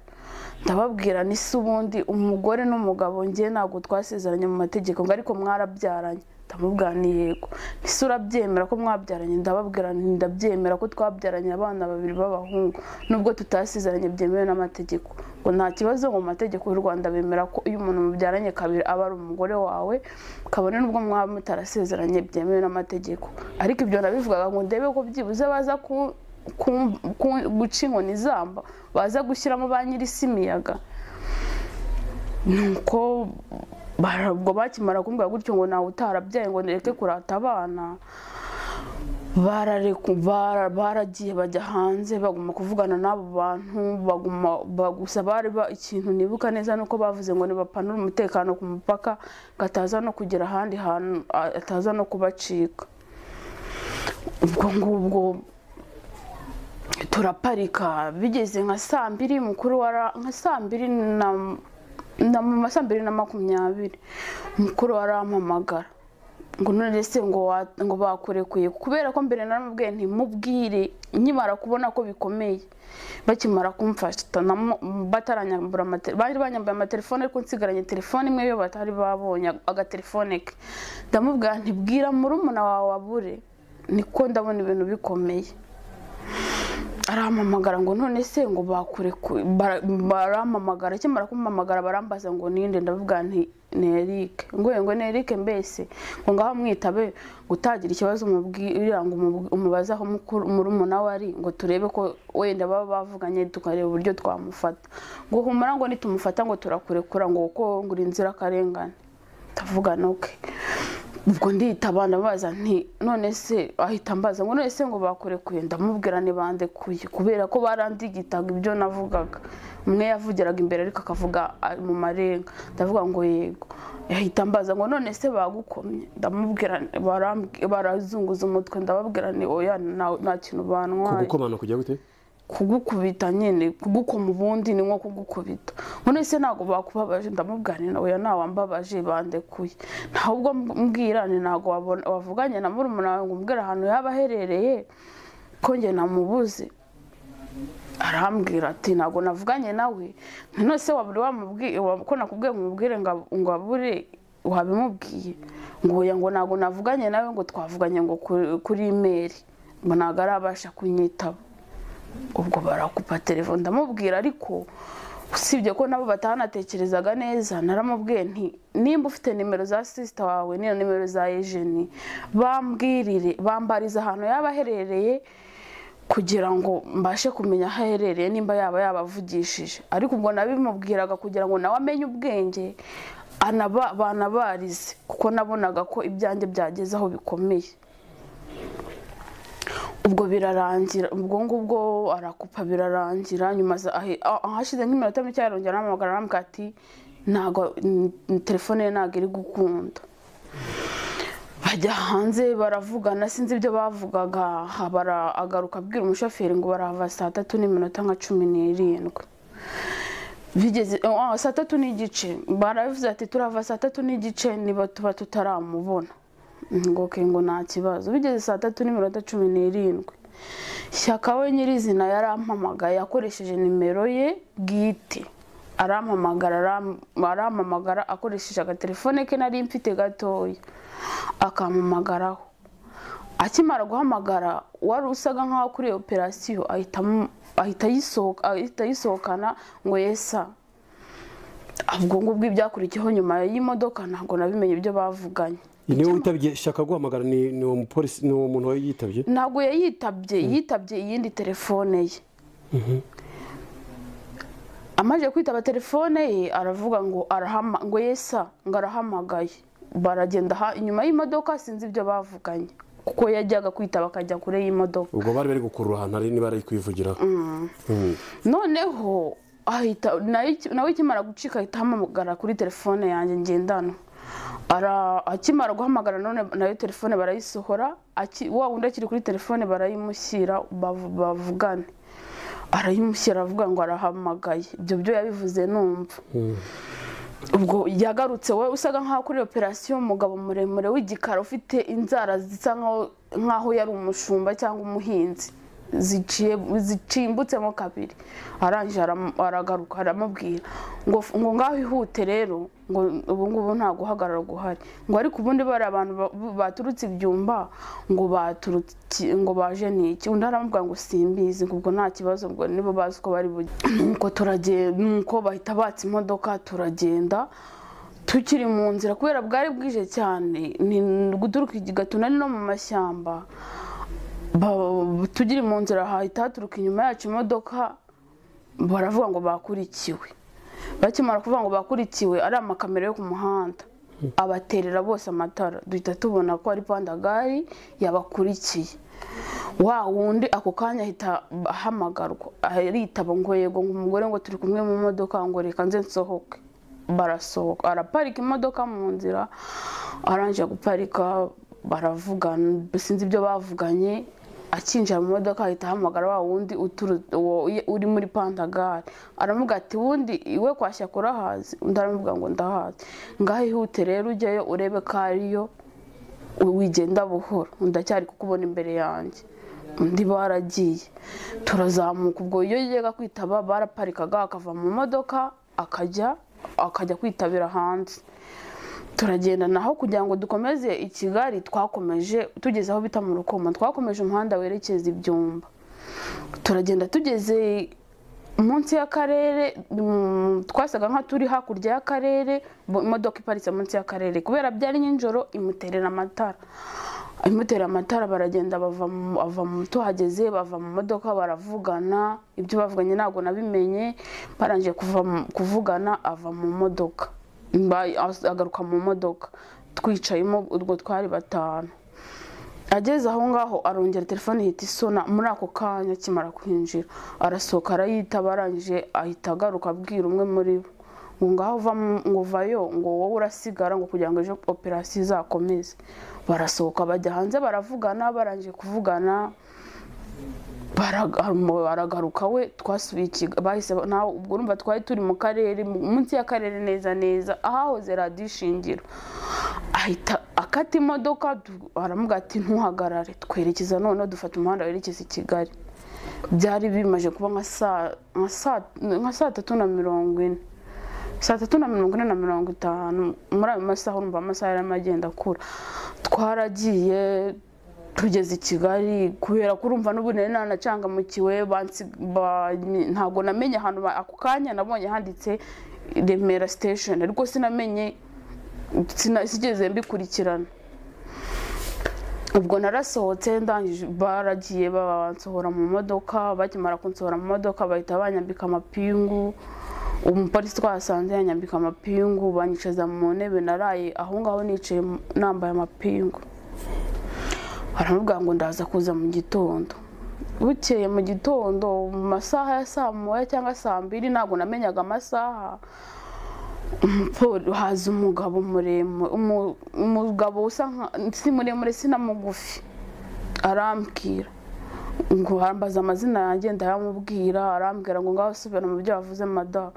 [SPEAKER 1] ndababwira ni se ubundi umugore n'umugabo njye ntabwo twasezeranye mu mategeko ngo ariko mwarabyaranye ndamubwira ni yego ese urabyemera ko mwabyaranye ndababwira nti ndabyemera ko twabyaranye abana babiri b'abahungu nubwo tutasezeranye byemewe n'amategeko ngo nta kibazo ngo mu mategeko y'u rwanda bemera ko iyo umuntu mubyaranye kabiri aba ari umugore wawe kabone n'ubwo mwaba mutarasezeranye byemewe n'amategeko ariko ibyo nabivugaga ngo ndebe ko byibuze baza ku- ku- ku- guca inkoni zamba baza gushyiramo ba nyir'isi imiyaga nuko bara- ubwo bakimara kumbwira gutyo ngo nawe utarabyaye ngo nereke kurata abana barareku- bara- baragiye bajya hanze baguma kuvugana n'abo bantu baguma ba- gusa bari ba- ikintu nibuka neza nuko bavuze ngo nibapanure umutekano ku mupaka ngo ataza no kugera ahandi hantu a- ataza no kubacika ubwo ngubwo turaparika bigeze nka saa mbiri mukuru wara nka saa mbiri na na mu ma saa mbiri na makumyabiri mukuru warampamagara ngo none se ngo wa- ngo bakurekuye kubera ko mbere naramubwiye ntimubwire nkimara kubona ko bikomeye bakimara kumfata namo- bataranyambura amate- bari banyambaye amatelefone ariko nsigaranye telefone imwe yo batari babonye agatelefone ke ndamubwira ntibwira murumuna wawe abure niko ndabona ibintu bikomeye arampamagara ngo none se ngo bakure ku- bara- barampamagara akimara kumpamagara barambaza ngo ninde ndavuga nti ni Eric ngo ngo ni Eric mbese ngo ngaho mwitabe ngo utagira ikibazo umubwira ngo umubu- umubaze aho mukuru murumuna we ari ngo turebe ko wenda baba bavuganye tukareba uburyo twamufata ngo humura ngo nitumufata ngo turakurekura ngo kuko ngo uri inzirakarengane ndavuga noke ubwo nditaba ndabaza nti none se ahita ambaza ngo none se ngo bakurekuye ndamubwira ntibandekuye kubera ko barandigitaga ibyo navugaga umwe yavugiraga imbere ariko akavuga ari mu marenga ndavuga ngo yego ahita ambaza ngo none se bagukomye ndamubwira nti- barambwi- barazunguza umutwe ndababwira ni oya nta- nta kintu bantwaye
[SPEAKER 2] kugukomana kujya gute
[SPEAKER 1] kugukubita nyine kugukoma ubundi ni nko kugukubita none se ntabwo bakubabaje ndamubwira nti nawe ntawambabaje bandekuye ntawe ubwo mbwira ni ntabwo wabona- wavuganye na murumuna wawe ngo umbwire ahantu yaba aherereye ko njye namubuze arambwira ati ntabwo navuganye nawe nti none se waburi wamubwiye wa- ko nakubwiye ngo umubwire ngo ab- ngo abure wabimubwiye ngo oya ngo ntabwo navuganye nawe ngo twavuganye ngo kuri- kuri imeri ngo ntabwo arabasha kunyitaba ubwo barakupa telefone ndamubwira ariko usibye ko nabo batanatekerezaga neza naramubwiye nti nimba ufite nimero za sisita wawe n'iyo nimero za ejeni bambwirire bambariza ahantu yaba aherereye kugira ngo mbashe kumenya aho aherereye nimba yaba yabavugishije ariko ubwo nabimubwiraga kugira ngo nawe amenye ubwenge anaba- banabarize kuko nabonaga ko ibyanjye byageze aho bikomeye ubwo birarangira ubwo ngubwo arakupa birarangira nyuma za- ahe- ah- ahashize nk'iminota mike yarongera aramamagara aramubwira ati ntabwo n- telefone ye ntabwo iri gukunda bajya hanze baravugana sinzi ibyo bavugaga aha bara- agaruka abwira umushoferi ngo barahava saa tatu n'iminota nka cumi n'irindwi bigeze ah, saa tatu n'igice barabivuze ati turava saa tatu n'igice niba tuba tutaramubona ngo ke ngo nta kibazo bigeze saa tatu n'iminota cumi n'irindwi shyaka we nyirizina yarampamagaye akoresheje nimero ye bwite arampamagara aram- arampamagara akoresheje agatelefone ke nari mfite gatoya akampamagaraho akimara guhamagara wari usaga nkaho kuri operasiyo ahita amu- ahita ayisohoka- ahita ayisohokana ngo yesa ubwo ngubwo ibyakurikiyeho nyuma y'imodoka ntabwo nabimenye ibyo bavuganye
[SPEAKER 2] Ni niwe witabye shaka guhamagara ni ni uwo mupolisi ni uwo muntu wari yitabye
[SPEAKER 1] ntabwo yayitabye yitabye iyindi telefone ye amaze kwitaba telefone ye aravuga ngo arahama ngo yesa ngo arahamagaye baragenda ha- inyuma y'imodoka sinzi ibyo bavuganye kuko yajyaga kwitaba akajya kure y'imodoka
[SPEAKER 2] ubwo bari bari gukurura ahantu hari niba ari kwivugiraho Mm.
[SPEAKER 1] noneho ahita nayo iki- nawe ikimara gucika ahita ahamagara kuri telefone yanjye ngendanwa Ara- akimara guhamagara none nayo telefone barayisohora aki- wa wundi akiri kuri telefone barayimushyira bav- bavugane arayimushyira aravuga ngo arahamagaye ibyo byo yabivuze numva ubwo yagarutse we usaga nkaho kuri operasiyo umugabo muremure w'igikara ufite inzara zisa nkaho- nkaho yari umushumba cyangwa umuhinzi ziciye- zicimbitsemo kabiri arangije aram- aragaruka aramubwira ngo f- ngo ngaho ihute rero ngo ubu ngubu nta guhagarara guhari ngo ariko ubundi bari abantu ba- baturutse ibyumba ngo baturutse iki- ngo baje niki undi aramubwira ngo simbizi ngo ubwo nta kibazo ubwo nibo bazi uko bari bujye nuko turagenda nuko bahita batsa imodoka turagenda tukiri mu nzira kubera bwari bwije cyane ni guturuka i gatuna ni no mu mashyamba Ba- tugiri mu nzira hahita haturuka inyuma yacu imodoka baravuga ngo bakurikiwe bakimara kuvuga ngo bakurikiwe ari amakamera yo ku muhanda abaterera bose amatara duhita tubona ko ari pandagari yabakurikiye wa wundi ako kanya ahita ahamagarwa aritaba ngo yego ngo umugore ngo turi kumwe mu modoka ngo reka nze nsohoke barasohoka araparika imodoka mu nzira arangije guparika baravugana sinzi ibyo bavuganye akinjira mu modoka ahita ahamagara wa wundi uturu- uwo uri muri pantagare aramuga ati wundi iwe kwashya kurahazi undi aramuvuga ngo ndahazi ngaho ihute rero ujyayo urebe ko ariyo wigenda buhoro ndacyari kukubona imbere yanjye undi baragiye turazamuka ubwo iyo yajyaga kwitaba baraparikaga akava mu modoka akajya akajya kwitabira hanze turagenda naho kugira ngo dukomeze i kigali twakomeje tugeze aho bita mu rukoma twakomeje umuhanda werekeza ibyumba turagenda tugeze munsi y'akarere mm, twasaga nka turi hakurya y'akarere bo- imodoka iparitse munsi y'akarere kubera byari nijoro imuterera amatara imutera amatara baragenda bava mu- ava mu tuhageze bava mu modoka baravugana ibyo bavuganye ntabwo nabimenye barangije kuva mu- kuvugana ava mu modoka Mba- as- agaruka mu modoka twicayemo ubwo twari batanu ageze aho ngaho arongera telefone ihita isona muri ako kanya akimara kwinjira arasohoka arayitaba arangije ahita agaruka abwira umwe muri bo ngo ngaho vamo- ngo vayo ngo wowe urasigara ngo kugira ngo ejo operasiyo izakomeze barasohoka bajya hanze baravugana barangije kuvugana baraga- mu- baragaruka we twasubiye ikiga bahise ba- nawe ubwo urumva twari turi mu karere mu- munsi y'akarere neza neza ahahoze radiyo ishingiro ahita akata imodoka du- aramuga ati ntuhagarare twerekeza noneho dufata umuhanda werekeza i kigali byari bimaze kuba nka saa- nka saa- nka saa tatu na mirongo ine saa tatu na mirongo ine na mirongo itanu muri ayo masaha urumva amasaha yarimo agenda akura twaragiye tugeze i kigali kubera ko urumva n'ubu nari nanacangamikiwe bansi- ba- ntabwo namenye ahantu ba- ako kanya nabonye handitse remera sitesheni ariko sinamenye sina- sigeze mbikurikirana ubwo narasohotse ndangije baragiye bansohora mu modoka bakimara kunsohora mu modoka bahita banyambika amapingu umupolisi twasanze yanyambika amapingu banyicaza mu ntebe naraye aho ngaho nicaye mu- nambaye amapingu baramubwira ngo ndaza kuza mu gitondo bukeye mu gitondo mu masaha ya saa moya cyangwa saa mbiri ntabwo namenyaga amasaha Paul haza umugabo muremure umu- umugabo usa nka si muremure si na mugufi arambwira ngo ambaza amazina yanjye ndayamubwira arambwira ngo ngaho subira mu byo wavuze mada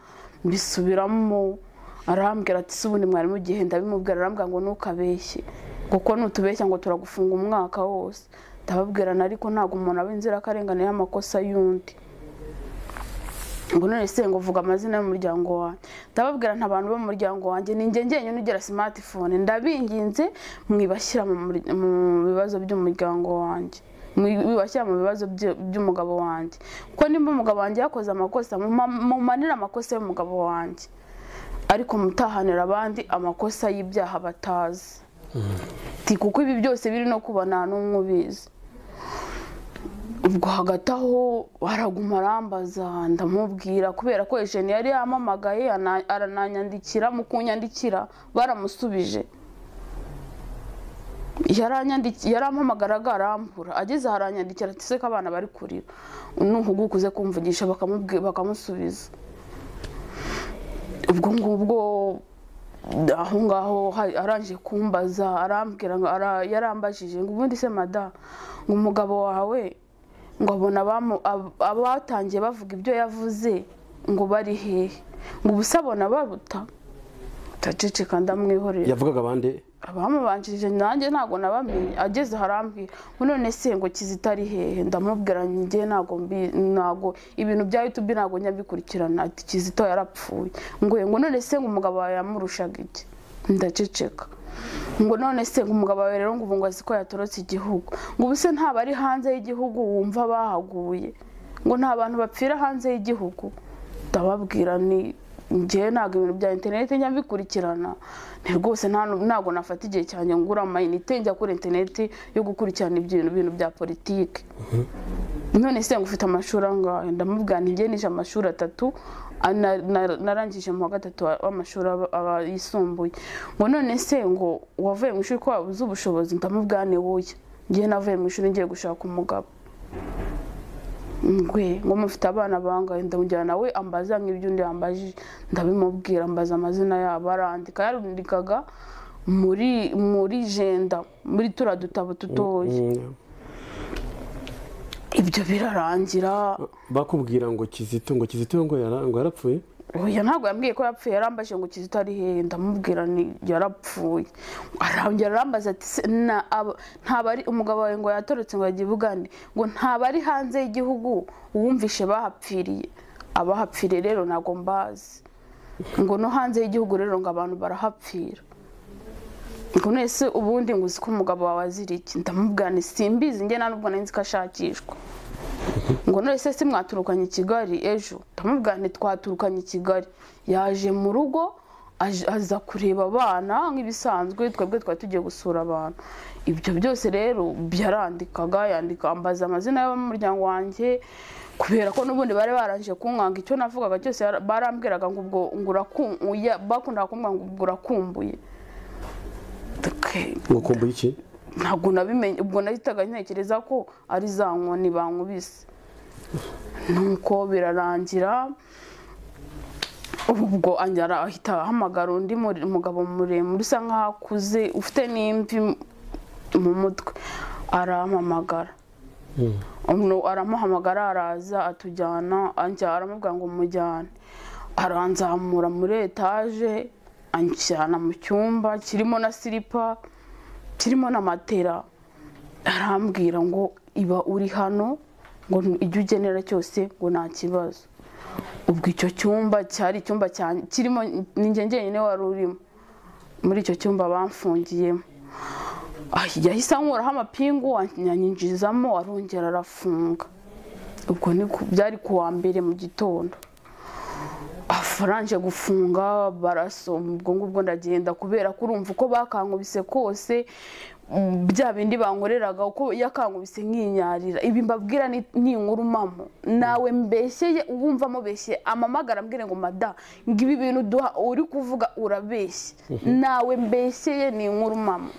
[SPEAKER 1] mbisubiramo arambwira ati si ubundi mwari mugihe ndabimubwira arambwira ngo ntukabeshye kuko nutubeshya ngo turagufunga umwaka wose ndababwirana ariko ntabwo umuntu aba inzirakarengane y'amakosa y'undi ngo none se ngo vuga amazina y'umuryango wanjye ndababwira nta bantu bo mu muryango wanjye ni njye njyenyine ugira simatifone ndabinginze mwibashyira mu mur- mu bibazo by'umuryango wanjye mwibashyira mu bibazo bye- by'umugabo wanjye kuko nimba umugabo wanjye yakoze amakosa muma- mumanire amakosa y'umugabo wanjye ariko mutahanira abandi amakosa y'ibyaha batazi Ati, kuko ibi byose biri no kuba nta n'umwe ubizi ubwo hagati aho araguma arambaza ndamubwira kubera ko ejeni yari yamamagaye ana- arananyandikira mu kunyandikira baramusubije yaranyandiki- yarampamagaraga arambura ageze aho aranyandikira ati se ko abana bari kurira nuhugu ukuze kumvugisha bakamubwi- bakamusubiza ubwo ngubwo aho ngaho ha- arangije kumbaza arambwira ngo ara- yarambajije ngo ubundi se mada ngo umugabo wawe ngo abona abamu- ab- abatangiye bavuga ibyo yavuze ngo bari hehe ngo ubuse abona baruta ndaceceka ndamwihorera
[SPEAKER 2] yavugaga abandi
[SPEAKER 1] abamubanjirije nanjye ntabwo nabamenye ageze harambwira ngo none se ngo kizita ari hehe ndamubwira njye ntabwo mbi- ntabwo ibintu bya youtube ntabwo njya mbikurikirana ati kizito yarapfuye ngo ngo none se ngo umugabo wawe yamurushaga iki ndaceceka ngo none se ngo umugabo wawe rero ngo ubu ngo azi ko yatorotse igihugu ngo ubuse ntaba ari hanze y'igihugu wumva bahaguye ngo nta bantu bapfira hanze y'igihugu ndababwira ni njyewe ntabwo ibintu bya interineti njya mbikurikirana ni rwose nta nu- ntabwo nafata igihe cyanjye ngura amayinite njya kuri interineti yo gukurikirana ibyo bintu- bintu bya politiki none se ngo ufite amashuri angahe ndamubwira nti njye nishe amashuri atatu a- na- na- narangije mu wa gatatu wa- w'amashuri aba- aba- yisumbuye ngo none se ngo wavuye mu ishuri ko wabuze ubushobozi ndamubwira ni wowe njye navuye mu ishuri ngiye gushaka umugabo ngwe ngo mufite abana bangahe ndamujyana nawe ambaza nk'ibyo undi yambajije ndabimubwira ambaza amazina yabo arandika yarandikaga muri muri jenda muri tura dutabo dutoya
[SPEAKER 2] Mm,
[SPEAKER 1] ibyo birarangira
[SPEAKER 2] bakubwira ngo kizito ngo kizito ngo yara- ngo yarapfuye
[SPEAKER 1] oya ntabwo yambwiye ko yapfuye yarambajije ngo kizito ari hehe ndamubwira ni yarapfuye arongera arambaza ati "Se na- aba- ntabwo ari umugabo wawe ngo yatorotse ngo yagiye ubugande ngo ntabwo ari hanze y'igihugu wumvishe bahapfiriye abahapfiriye rero ntabwo mbazi ngo no hanze y'igihugu rero ngo abantu barahapfira ngo nese ubundi ngo uzi ko umugabo wawe azira iki ndamubwira ni simbizi njye nta nubwo nari nzi ko ashakishwa ngo none se si mwaturukanye i kigali ejo ndamubwira nti twaturukanye i kigali yaje mu rugo aje- aza kureba abana nk'ibisanzwe twebwe twari tugiye gusura abantu ibyo byose rero byarandikaga yandika ambaza amazina y'abamuryango wanjye kubera ko n'ubundi bari barangije kunkwanga icyo navugaga cyose yara- barambwiraga ngo ubwo ngo urakum- uya- bakundaga kumbwira ngo ubwo urakumbuye
[SPEAKER 2] ngo kumbuye iki
[SPEAKER 1] ntabwo nabimenye ubwo nahitaga ntekereza ko ari za nkoni bankubise nuko birarangira ubwo anjyara ahita ahamagara undi muri- mugabo muremure usa nkaho akuze ufite n'imvi mu mutwe arampamagara Umuntu aramuhamagara araza atujyana anjya- aramubwira ngo mujyane aranzamura muri etaje anjyana mu cyumba kirimo na silipa kirimo na matera arambwira ngo iba uri hano ngo ijya ugenera cyose ngo nta kibazo ubwo icyo cyumba cyari icyumba cyanjye kirimo ni njye njyenyine wari urimo muri icyo cyumba bamfungiyemo Ah, yahise ankuraho amapingu anyanyinjizamo arongera arafunga ubwo ni ku- byari ku wa mbere mu gitondo afaranje gufunga barasoma ubwo ngubwo ndagenda kubera ko urumva uko bakankubise kose mm, bya bindi bankoreraga uko yakankubise nkinyarira ibi mbabwira ni ni inkuru mama nawe mbeshyeye uwumva amubeshye amamagara ambwire ngo mada ngo ibi bintu duha uri kuvuga urabeshye nawe mbeshyeye ni inkuru mama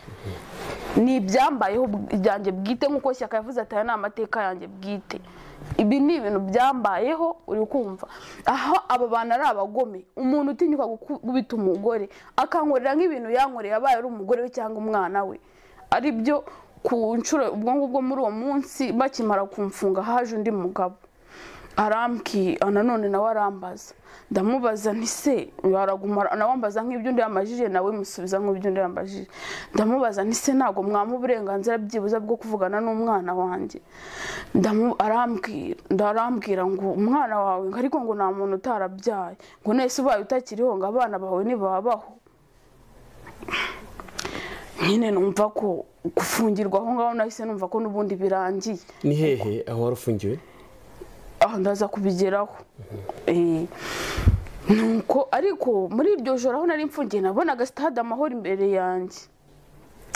[SPEAKER 1] ni ibyambayeho ibyanjye bwite nk'uko shyaka yavuze ati aya ni amateka yanjye bwite ibi ni ibintu byambayeho uri kumva aho aba bantu ari abagome umuntu utinyuka gukubita umugore akankorera nk'ibintu yankoreye abaye ari umugore we cyangwa umwana we ari byo ku nshuro ubwo ngubwo muri uwo munsi bakimara kumfunga haje undi mugabo arambwi nanone nawe arambaza ndamubaza nti se waraguma nawe ambaza nk'ibyo undi yambajije nawe musubiza nk'ibyo undi yambajije ndamubaza nti se ntabwo mwamuha uburenganzira byibuze bwo kuvugana n'umwana wanjye Ndamu- arambwira ndarambwira ngo umwana wawe ngo ariko ngo nta muntu utarabyaye ngo nese ubaye utakiriho ngo abana bawe ntibabaho nyine numva ko gufungirwa aho ngaho nahise numva ko n'ubundi birangiye
[SPEAKER 2] ni hehe aho wari ufungiwe
[SPEAKER 1] aho ndaza kubigeraho Eh, nuko ariko muri iryo joro aho nari mfungiye nabonaga sitade amahoro imbere yanjye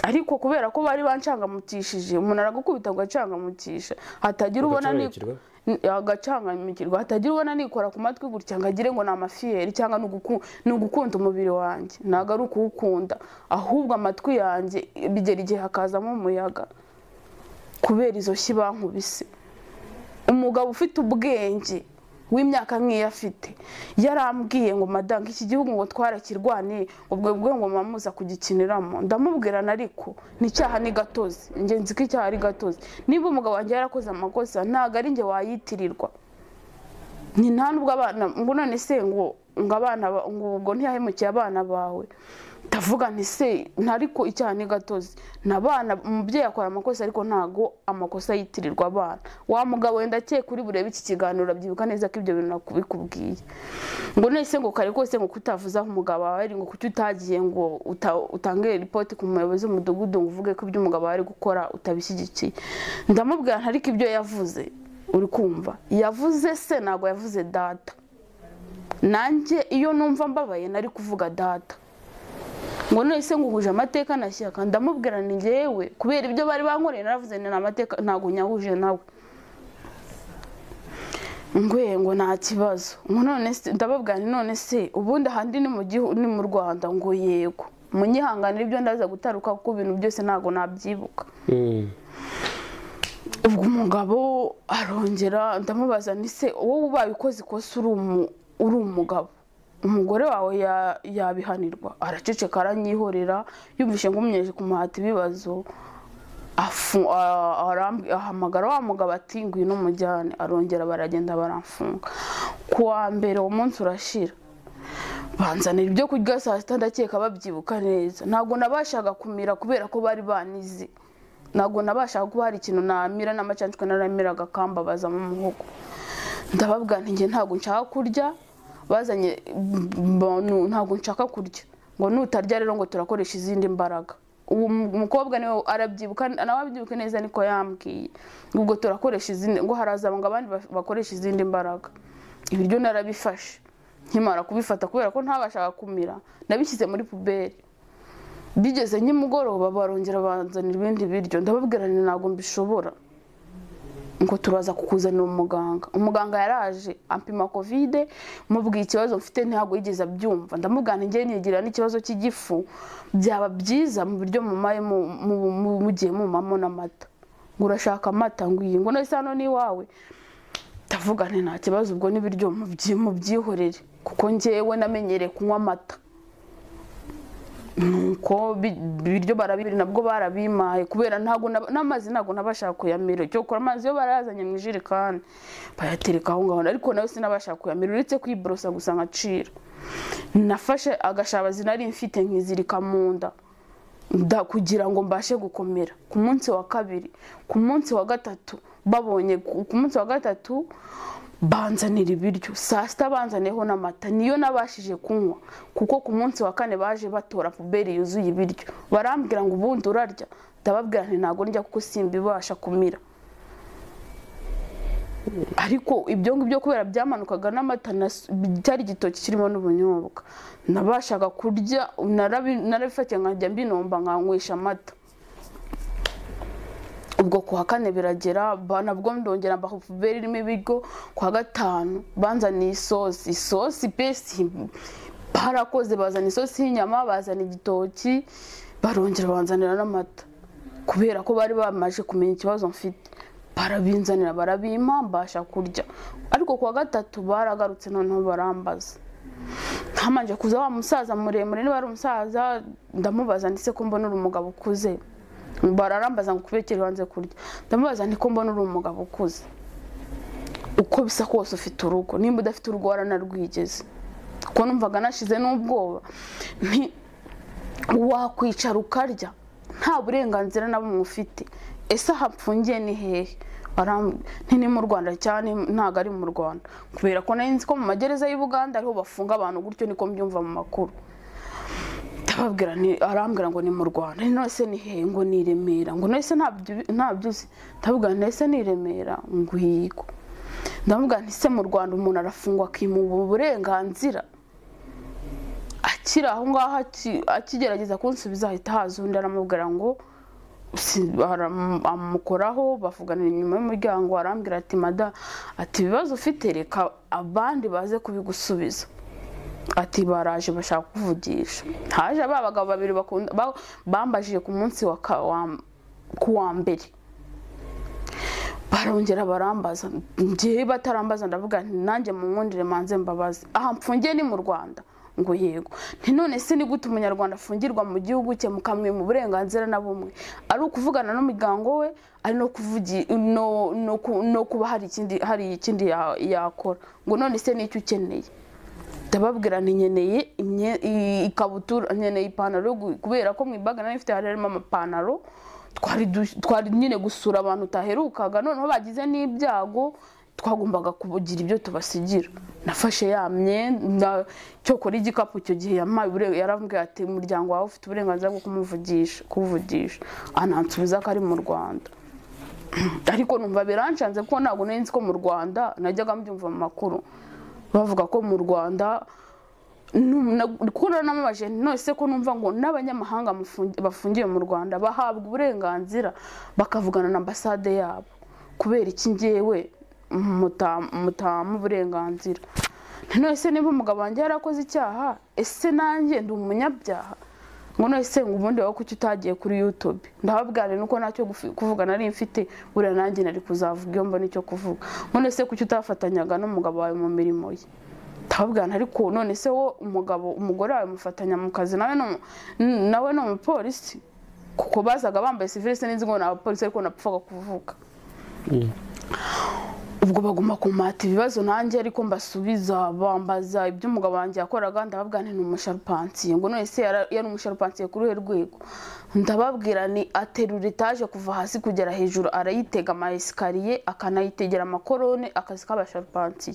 [SPEAKER 1] ariko kubera ko bari bancangamukishije umuntu aragukubita ngo acangamutisha hatagira ubona ni
[SPEAKER 2] Ugacangamukirwa?
[SPEAKER 1] N- agacangamukirwa hatagira ubona nikora ku matwi gutya ngo agire ngo ni amafiyeri cyangwa ni uguku- ni ugukunda umubiri wanjye ntabwo ari ukuwukunda ahubwo amatwi yanjye bigera igihe hakazamo umuyaga kubera izo shyi bankubise umugabo ufite ubwenge w'imyaka nk'iyo afite yarambwiye ngo madame iki gihugu ngo twarakirwane ubwo bwe ngo mamuza kugikiniramo ndamubwirana ariko n'icyaha ni gatozi ingenzi ko icyaha ari gatozi niba umugabo wanjye yarakoze amakosa ntabwo ari njye wayitirirwa ni nta nubwo abana ngo none se ngo ngo abana ba- ngo ubwo ntiyahemukiye abana bawe ndavuga nti se ntariko icyaha ni gatozi ni abana umubyeyi akora amakosa ariko ntago amakosa yitirirwa abana wa mugabo wenda akeye kuri burebe iki kiganiro urabyibuka neza ko ibyo bintu nakubikubwiye ngo nese ngo kare kose ngo kutavuze aho umugabo wawe ari ngo kuki utagiye ngo uta- utange ripoti ku muyobozi w'umudugudu ngo uvuge ko ibyo umugabo wawe ari gukora utabishyigikiye ndamubwira ntariko ibyo yavuze uri kumva yavuze se ntabwo yavuze data nanjye iyo numva mbabaye nari kuvuga data ngo nese ngo uhuje amateka na shyaka ndamubwira ni ngewe kubera ibyo bari bankoreye naravuze ni nta mateka ntabwo nyahuje nawe ngwe ngo nta kibazo ngo none se ndababwira nti none se ubundi ahandi ni mu gihu ni mu rwanda ngo yego munyihanganira ibyo ndaza gutaruka kuko ibintu byose ntabwo nabyibuka ubwo umugabo arongera ndamubaza ni se wowe ubaye ukoze ikosa uri umu- uri umugabo umugore wawe ya- yabihanirwa araceceka aranyihorera yumvishe nkumyeje kumuhata ibibazo afu- a- aramb- ahamagara wa mugabo ati ngwino umujyane arongera baragenda baramfunga ku wa mbere uwo munsi urashira banzanira ibyo kurya saa sita ndakeka babyibuka neza ntabwo nabashaga kumira kubera ko bari banize ntabwo nabashaga kuba hari ikintu namira n'amacanshwe naramiraga kambabaza mu muhogo ndababwira nti njye ntabwo nshaka kurya bazanye mbonu ntabwo nshaka kurya ngo nutarya rero ngo turakoresha izindi mbaraga uwo mu- mukobwa niwe arabyibuka nawe abyibuke neza niko yambwiye ubwo turakoresha izindi ngo haraza ngo abandi ba- bakoresha izindi mbaraga ibiryo narabifashe nkimara kubifata kubera ko ntabashaga kumira nabishyize muri puberi bigeze nk'imugoroba barongera banzanira ibindi biryo ndababwira nti ntabwo mbishobora ngo turaza kukuzanira umuganga umuganga yaraje ampima kovide mubwiye ikibazo mfite ntabwo yigeze abyumva ndamubwira nti njyewe nigira n'ikibazo cy'igifu byaba byiza mu biryo mumaye mu- mu- mu- mugiye mumamo n'amata ngo urashaka amata ngo iyi ngo nahise hano ni iwawe ndavuga nti nta kibazo ubwo n'ibiryo mubyi- mubyihorere kuko njyewe namenyereye kunywa amata nuko bi- ibiryo barabibiri nabwo barabimaye kubera ntabwo nab- n'amazi ntabwo nabashaka kuyamira cyokora amazi yo barayazanye mu ijerekani bayatereka aho ngaho ariko nawe sinabashaka kuyamira uretse kwiborosa gusa nkacira nafashe agashabazi nari mfite nkizirika mu nda nda kugira ngo mbashe gukomera ku munsi wa kabiri ku munsi wa gatatu babonye ku ku munsi wa gatatu banzanira ibiryo saa sita banzaneho n'amata niyo nabashije kunywa kuko ku munsi wa kane baje batora puberi yuzuye ibiryo barambwira ngo ubundi urarya ndababwira nti ntabwo ndya kuko simbibasha kumira ariko ibyo ngibyo kubera byamanukaga n'amata nas- cyari igitoki kirimo n'ubunyobwa nabashaga kurya narabi- narabifatiye nkajya mbinomba nkanywesha amata ubwo ku wa kane biragera ba- nabwo ndongera mbaha puberi irimo ibiryo ku wa gatanu banzaniye isosi isosi pe si- barakoze bazana isosi y'inyama bazana igitoki barongera banzanira n'amata kubera ko bari bamaze kumenya ikibazo mfite barabinzanira barabimpa mbasha kurya ariko ku wa gatatu baragarutse noneho barambaza ntamanje kuza wa musaza muremure niba ari umusaza ndamubaza ndetse ko mbona uri umugabo ukuze bararambaza ngo kubekere wanze kurya ndamubaza nti ko mbona uri umugabo ukuze uko bisa kose ufite urugo nimba udafite urugo waranarwigeze kuko numvaga nashize n'ubwoba nti wakwicara ukarya nta burenganzira na bumwe ufite ese aha mfungiye ni hehe Baram- nti ni mu rwanda cyane ntabwo ari mu rwanda kubera ko nari nzi ko mu magereza y'u buganda ariho bafunga abantu gutyo niko mbyumva mu makuru ndababwira nti- arambwira ngo ni mu rwanda nonese ni hehe ngo ni i remera ngo nonese ntabyo- ntabyo uzi ndababwira nti nonese ni i remera ngo yego ndamubwira nti se mu rwanda umuntu arafungwa akimuba uburenganzira akiri aho ngaho aki- akigerageza kunsubiza ahita haza undi aramubwira ngo si- aram- amukoraho bavuganira inyuma y'umuryango arambwira ati mada ati ibibazo ufite reka abandi baze kubigusubiza ati baraje bashaka kuvugisha haje ba bagabo babiri bakunda ba- bambajije ku munsi wa ka- wa- ku wa mbere barongera barambaza ngewe batarambaza ndavuga nti nanjye mu mwundire manze mbabazi aha mfungiye ni mu rwanda ngo yego nti none se ni gute umunyarwanda afungirwa mu gihugu cye mukamwe mu burenganzira na bumwe ari ukuvugana n'umuryango we ari no kuvugi no, no, ku- no kuba hari ikindi hari ikindi ya- yakora ngo none se nicyo ukeneye ndababwira nti nkeneye imye- i- ikabutura nkeneye ipantaro yo gu- kubera ko mu ibaga nari mfite hari harimo amapantaro twari du- twari nyine gusura abantu utaherukaga noneho bagize n'ibyago twagombaga kugira ibyo tubasigira nafashe ya myenda cyokora igikapu icyo gihe yampaye ubure- yaravuga ati umuryango wawe ufite uburenganzira bwo kumuvugisha kuwuvugisha anansubiza ko ari mu rwanda ariko numva biranshanze kuko ntabwo nari nzi ko mu rwanda najyaga mbyumva mu makuru bavuga ko mu rwanda nu- na- kuko namubaje nonese ko numva ngo n'abanyamahanga mufungi- bafungiwe mu rwanda bahabwa uburenganzira bakavugana na ambasade yabo kubera iki ngewe muta- mutama uburenganzira Nti nonese niba umugabo wanjye yarakoze icyaha ese nanjye ndi umunyabyaha ngo nonese ngo ubundi wowe kuki utagiye kuri youtube ndababwira nuko ntacyo gufi- kuvuga nari mfite buriya nanjye nari kuzavuga iyo mbona icyo kuvuga ngo nonese kuki utafatanyaga n'umugabo wawe mu mirimo ye ndababwira ariko none se wo umugabo umugore wawe mufatanya mu kazi nawe ni umu- n- nawe ni umupolisi kuko bazaga bambaye sivile sinzi ngo ni abapolisi ariko napfaga kuvuga ubwo baguma kumata ibibazo nanjye ariko mbasubiza bambaza ibyo umugabo wanjye yakoraga ndababwira nti ni umusharupansiye ngo none se yara- yari umusharupansiye kuri uruhe rwego ndababwira ni aterura etaje kuva hasi kugera hejuru arayitega ama esikariye akanayitegera amakorone akazi k'abasharupansiye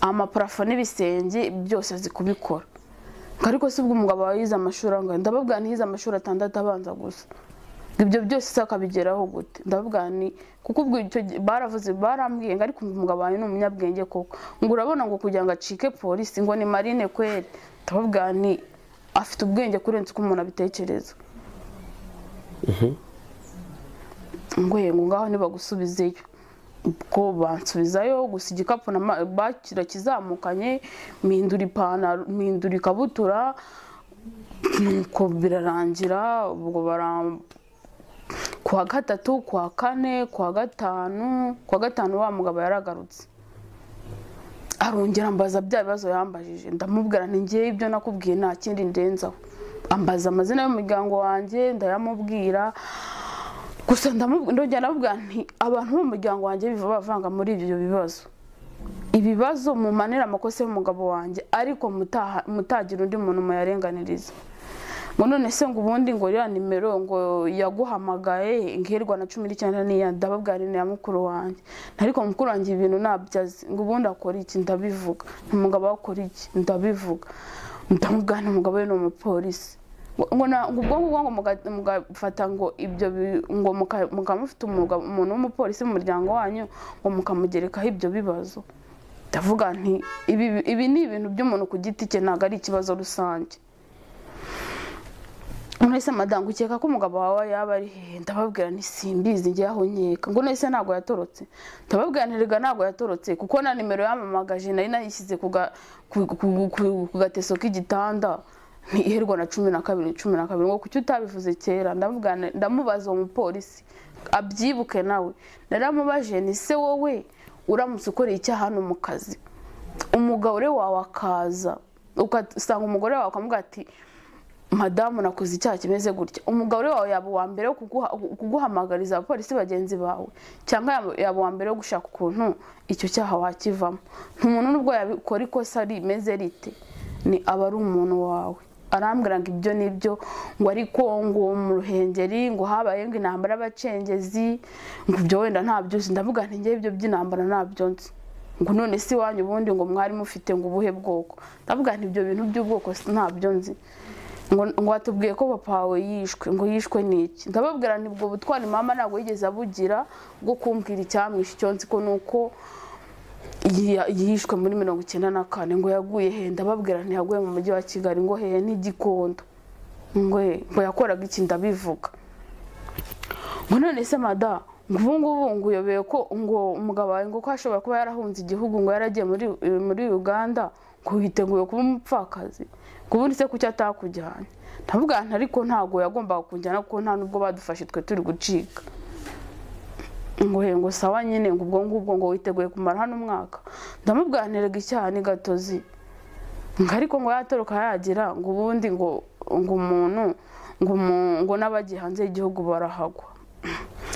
[SPEAKER 1] amaparafo n'ibisenge byose azi kubikora ngo ariko si ubwo umugabo wawe yize amashuri angahe ndababwira ntiyize amashuri atandatu abanza gusa ngo ibyo byose se akabigeraho gute ndavuga ni kuko ubwo icyo gihe baravuze barambwiye ngo ariko umugabo wanjye ni umunyabwenge koko ngo urabona ngo kugira ngo acike polisi ngo ni marine kweri ndavuga ni afite ubwenge kurenza uko umuntu abitekereza ngo yego ngaho nibagusubizeyo ubwo bansubizayo gusa igikapu nama- bakira kizamukanye mpindura ipantaro mpindura ikabutura nuko birarangira ubwo baram kuwa gatatu kuwa kane kuwa gatanu kuwa gatanu wa mugabo yaragarutse arongera ambaza bya bibazo yambajije ndamubwira nti ngewe ibyo nakubwiye nta kindi ndenzaho ambaza amazina y'umuryango wanjye ndayamubwira gusa ndamu- ndongera ndamubwira nti abantu bo mu muryango wanjye biva bavanga muri ibyo bibazo ibibazo mumanira amakosa y'umugabo wanjye ariko mutaha- mutagira undi muntu muyarenganiriza ngo none se ngo ubundi ngo iriya nimero ngo yaguhamagaye ngirirwa na cumi n'icyenda n'iya ndababwira ni iya mukuru wanjye ariko mukuru wanjye ibintu ntabyo azi ngo ubundi akora iki ndabivuga umugabo we akora iki ndabivuga ndamubwira nti umugabo we ni umupolisi ngo ngo na- ngo ubwo ngubwo ngo muga- mugafata ngo ibyo bi- ngo muka- mukaba mufite umugabo- umuntu w'umupolisi mu muryango wanyu ngo mukamugerekaho ibyo bibazo ndavuga nti ibi ibi ni ibintu by'umuntu ku giti cye ntabwo ari ikibazo rusange nonese madamu ukeka ko umugabo wawe yaba ari hehe ndababwira nti simbizi njye aho nkeka ngo nonese ntabwo yatorotse ndababwira nti rega ntabwo yatorotse kuko na nimero yamamagaje nari nayishyize ku ga- ku- ku- ku- ku gateso k'igitanda iherwa na cumi na kabiri cumi na kabiri ngo kuki utabivuze kera ndavuga nti- ndamubaza uwo mupolisi abyibuke nawe naramubaje ni se wowe uramutse ukoreye icyaha hano mu kazi umugore wawe akaza ugasanga umugore wawe akamubwira ati madamu nakoze icyaha kimeze gutya umugabo uri wawe yaba uwa mbere wo kuguha- kuguhamagariza abapolisi bagenzi bawe cyangwa yaba- yaba uwa mbere wo gushaka ukuntu icyo cyaha wakivamo ntumuntu n'ubwo yabikora ikosa rimeze rite ni aba ari umuntu wawe arambwira ngo ibyo nibyo ngo ariko ngo mu ruhengeri ngo habaye ngo intambara y'abacengezi ngo ibyo wenda ntabyo uzi ndavuga nti njyewe ibyo by'intambara ntabyo nzi ngo none si wanyu ubundi ngo mwari mufite ngo ubuhe bwoko ndavuga nti ibyo bintu by'ubwoko si- ntabyo nzi ngo ngo watubwiye ko papa wawe yishwe ngo yishwe n'iki ndababwira nti ubwo butwari mama ntabwo yigeze abugira bwo kumbwira icyamwishe icyo nzi ko ni uko yi- yishwe muri mirongo icyenda na kane ngo yaguye he ndababwira nti yaguye mu mujyi wa kigali ngo hehe n'igikondo ngo he, ngo yakoraga iki ndabivuga ngo none se mada ngo ubu ngubu ngo uyobeye ko ngo umugabo wawe ngo ko ashobora kuba yarahunze igihugu ngo yaragiye muri muri uganda ngo yiteguye kuba umupfakazi ngo ubundi se kuki atakujyanye ndavuga nti ariko ntabwo yagombaga kujyana kuko nta n'ubwo badufashe twe turi gucika ngo he ngo sawa nyine ngo ubwo ngubwo ngo witeguye kumara hano umwaka ndamubwira nti erega icyaha ni gatozi ngo ariko ngo yatoroka yagira ngo ubundi ngo ngo umuntu ngo umu- ngo n'abagiye hanze y'igihugu barahagwa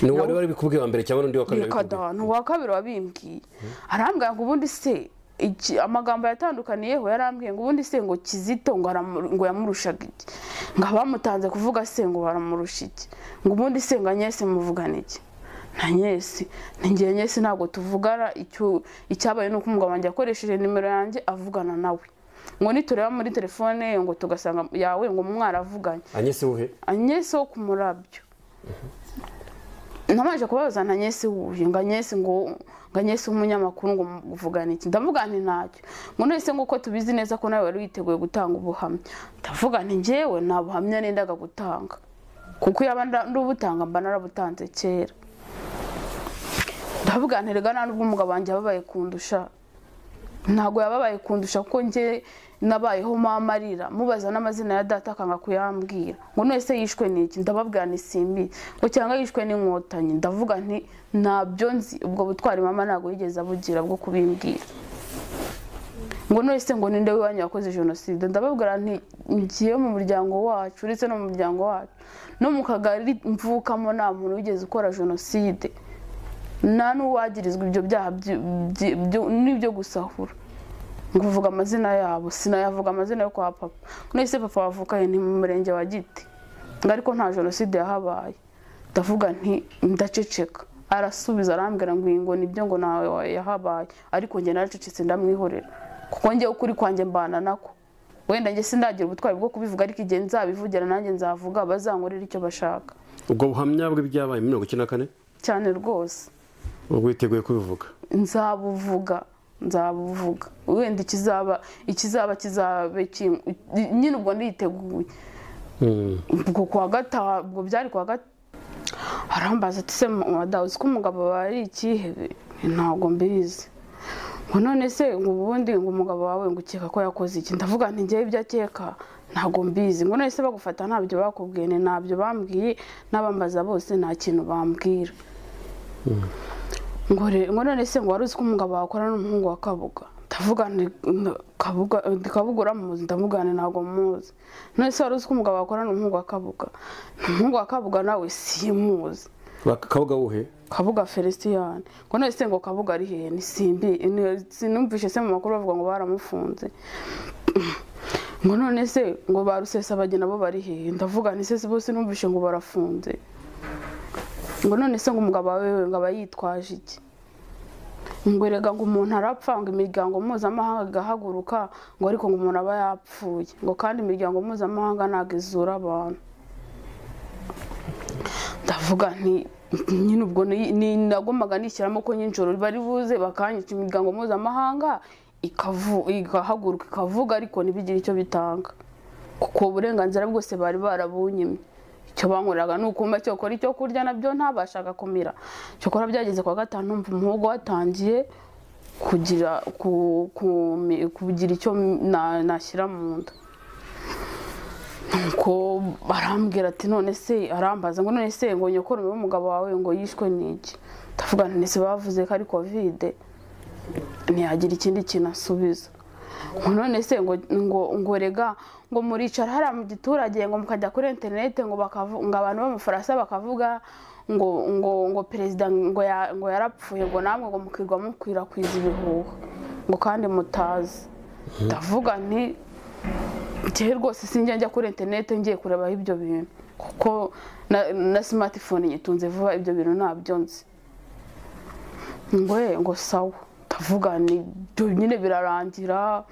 [SPEAKER 2] ni uwari wari bikubwiye wa mbere cyangwa n'undi wa kabiri wabikubwiye?
[SPEAKER 1] bikada ni uwa kabiri wabimbwiye arambwira ngo ubundi se iki- amagambo yatandukaniyeho yarambwiye ngo ubundi se ngo kizito ngo aramu- ngo yamurushaga iki ngo abamutanze kuvuga se ngo baramurusha iki ngo ubundi se ngo anyese muvugana iki nta nyesi ntigiye nyesi ntabwo tuvugana icyo- icyabaye ni uko umugabo wanjye yakoresheje nimero yanjye avugana nawe ngo nitureba muri telefone ye ngo tugasanga yawe ngo mwaravuganye
[SPEAKER 2] anyese uhe
[SPEAKER 1] anyesi wo ku murabyo namaje kubabaza nta nyesi wuye ngo anyesi ngo ngo anyesi w'umunyamakuru ngo muvugane iki ndavuga nti ntacyo ngo none se nguko tubizi neza ko nawe wari witeguye gutanga ubuhamya ndavuga nti njyewe nta buhamya nendaga gutanga kuko iyo aba nda- ndubutanga mba narabutanze kera ndavuga nti rega nta n'ubwo umugabo wanjye yababaye kundusha ntabwo yababaye kundusha kuko njye nabayeho mama arira mubaza n'amazina ya data akanga kuyambwira ngo none se yishwe n'iki ndababwira ni simbi ngo cyangwa yishwe n'inkotanyi ndavuga nti ntabyo nzi ubwo butwari mama ntabwo yigeze abugira bwo kubimbwira ngo none se ngo ninde w'iwanyu wakoze jenoside ndababwira nti ngiye mu muryango wacu uretse no mu muryango wacu no mu kagari mvukamo nta muntu wigeze ukora jenoside nta n'uwagirizwa ibyo byaha byi- byi- byo- n'ibyo gusahura ngo uvuga amazina yabo sinayavuga amazina yo kwa papa none se papa wavukaye ni mu murenge wa giti ngo ariko nta jenoside yahabaye ndavuga nti ndaceceka arasubiza arambwira ngo iyi ngo nibyo ngo ntawe wa- yahabaye ariko njye naracecetse ndamwihorera kuko njye ukuri kwanjye mbana nako wenda njye sindagira ubutwari bwo kubivuga ariko igihe nzabivugira nanjye nzavuga bazankorera icyo bashaka
[SPEAKER 2] ubwo buhamya bwe byabaye mirongo icyenda na kane
[SPEAKER 1] cyane rwose
[SPEAKER 2] ubwo witeguye kubivuga
[SPEAKER 1] nzabuvuga nzabuvuga wenda ikizaba ikizaba kizabe kin- nyine ubwo nditeguye
[SPEAKER 2] Mm.
[SPEAKER 1] ubwo kuwa gatanu ubwo byari kuwa gatanu arambaza ati se madawu uzi ko umugabo wawe ari ikihe ntabwo mbizi ngo none se ngo ubundi ngo umugabo wawe ngo ukeka ko yakoze iki ndavuga nti njyewe ibyo akeka ntabwo mbizi ngo none se bagufata ntabyo bakubwiye ni ntabyo bambwiye n'abambaza bose nta kintu bambwira ngo re- ngo none se ngo wari uzi ko umugabo wakora n'umuhungu wa kabuga ndavuga nti n- kabuga ndi kabuga uramuzi ndavuga nti ntabwo muzi none se wari uzi ko umugabo wakora n'umuhungu wa kabuga umuhungu wa kabuga nawe simuzi
[SPEAKER 2] bakakawuga wuhe
[SPEAKER 1] kabuga feliciyani ngo none se ngo kabuga ari hehe ni simbi ni- sinumvishe se mu makuru bavuga ngo baramufunze ngo none se ngo ba rusesabageni nabo bari hehe ndavuga nti se bose numvishe ngo barafunze ngo none se ngo umugabo wawe we ngo aba yitwaje iki ngo erega ngo umuntu arapfa ngo imiryango mpuzamahanga igahaguruka ngo ariko ngo umuntu aba yapfuye ngo kandi imiryango mpuzamahanga ntabwo izura abantu ndavuga nti nyine ubwo ni- ni- nagombaga nishyiramo ko nijoro bari buze bakanyica imiryango mpuzamahanga ikavu- igahaguruka ikavuga ariko ntibigire icyo bitanga kuko uburenganzira bwose bari barabunyimye icyo bankoreraga ni ukumva cyo gukora icyo kurya nabyo ntabashaga kumira cyokora byageze kwa gatanu numva umuhogo watangiye kugira ku- ku- kugira icyo na- nashyira mu nda nuko barambwira ati none se arambaza ngo none se ngo nyokora umugabo wawe ngo yishwe n'iki ndavuga nti ese bavuze ko ari kovide ntiyagira ikindi kintu asubiza ngo none se ngo ngo ngo rega ngo muricara hariya mu giturage ngo mukajya kuri interineti ngo bakavu- ngo abantu b'amafarasa bakavuga ngo ngo ngo perezida ngo ya- ngo yarapfuye ngo namwe ngo mukirwa mukwirakwiza ibihuha ngo kandi mutazi ndavuga nti njyewe rwose sinjya njya kuri interineti ngiye kurebaho ibyo bintu kuko na- na simatifone nyitunze vuba ibyo bintu ntabyo nzi ngo ye ngo sawa ndavuga ni byo nyine birarangira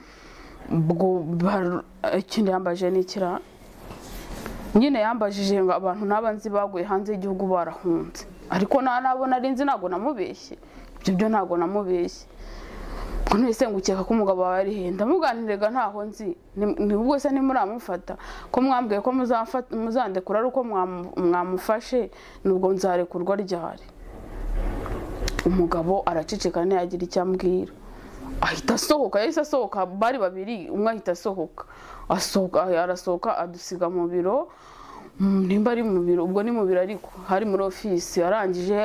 [SPEAKER 1] ubwo bar- ikindi yambaje ni ikira nyine yambajije ngo abantu n'aba nzi baguye hanze y'igihugu barahunze ariko nta nabo nari nzi ntabwo namubeshye ibyo byo ntabwo namubeshye ngo nese ngukeka ko umugabo wawe ari he ndamuganirega ntaho nzi Ni- ni ubwo se ntimuramufata ko mwambwiye ko muzamfa- muzandekura ari uko mwamu- mwamufashe nubwo nzarekurwa ryari umugabo araceceka ntiyagira icyo ambwira ahita asohoka yahise asohoka bari babiri umwe ahita asohoka asohoka arasohoka adusiga mu biro Mm, nimba ari mu biro ubwo ni mu biro ariko hari muri ofisi arangije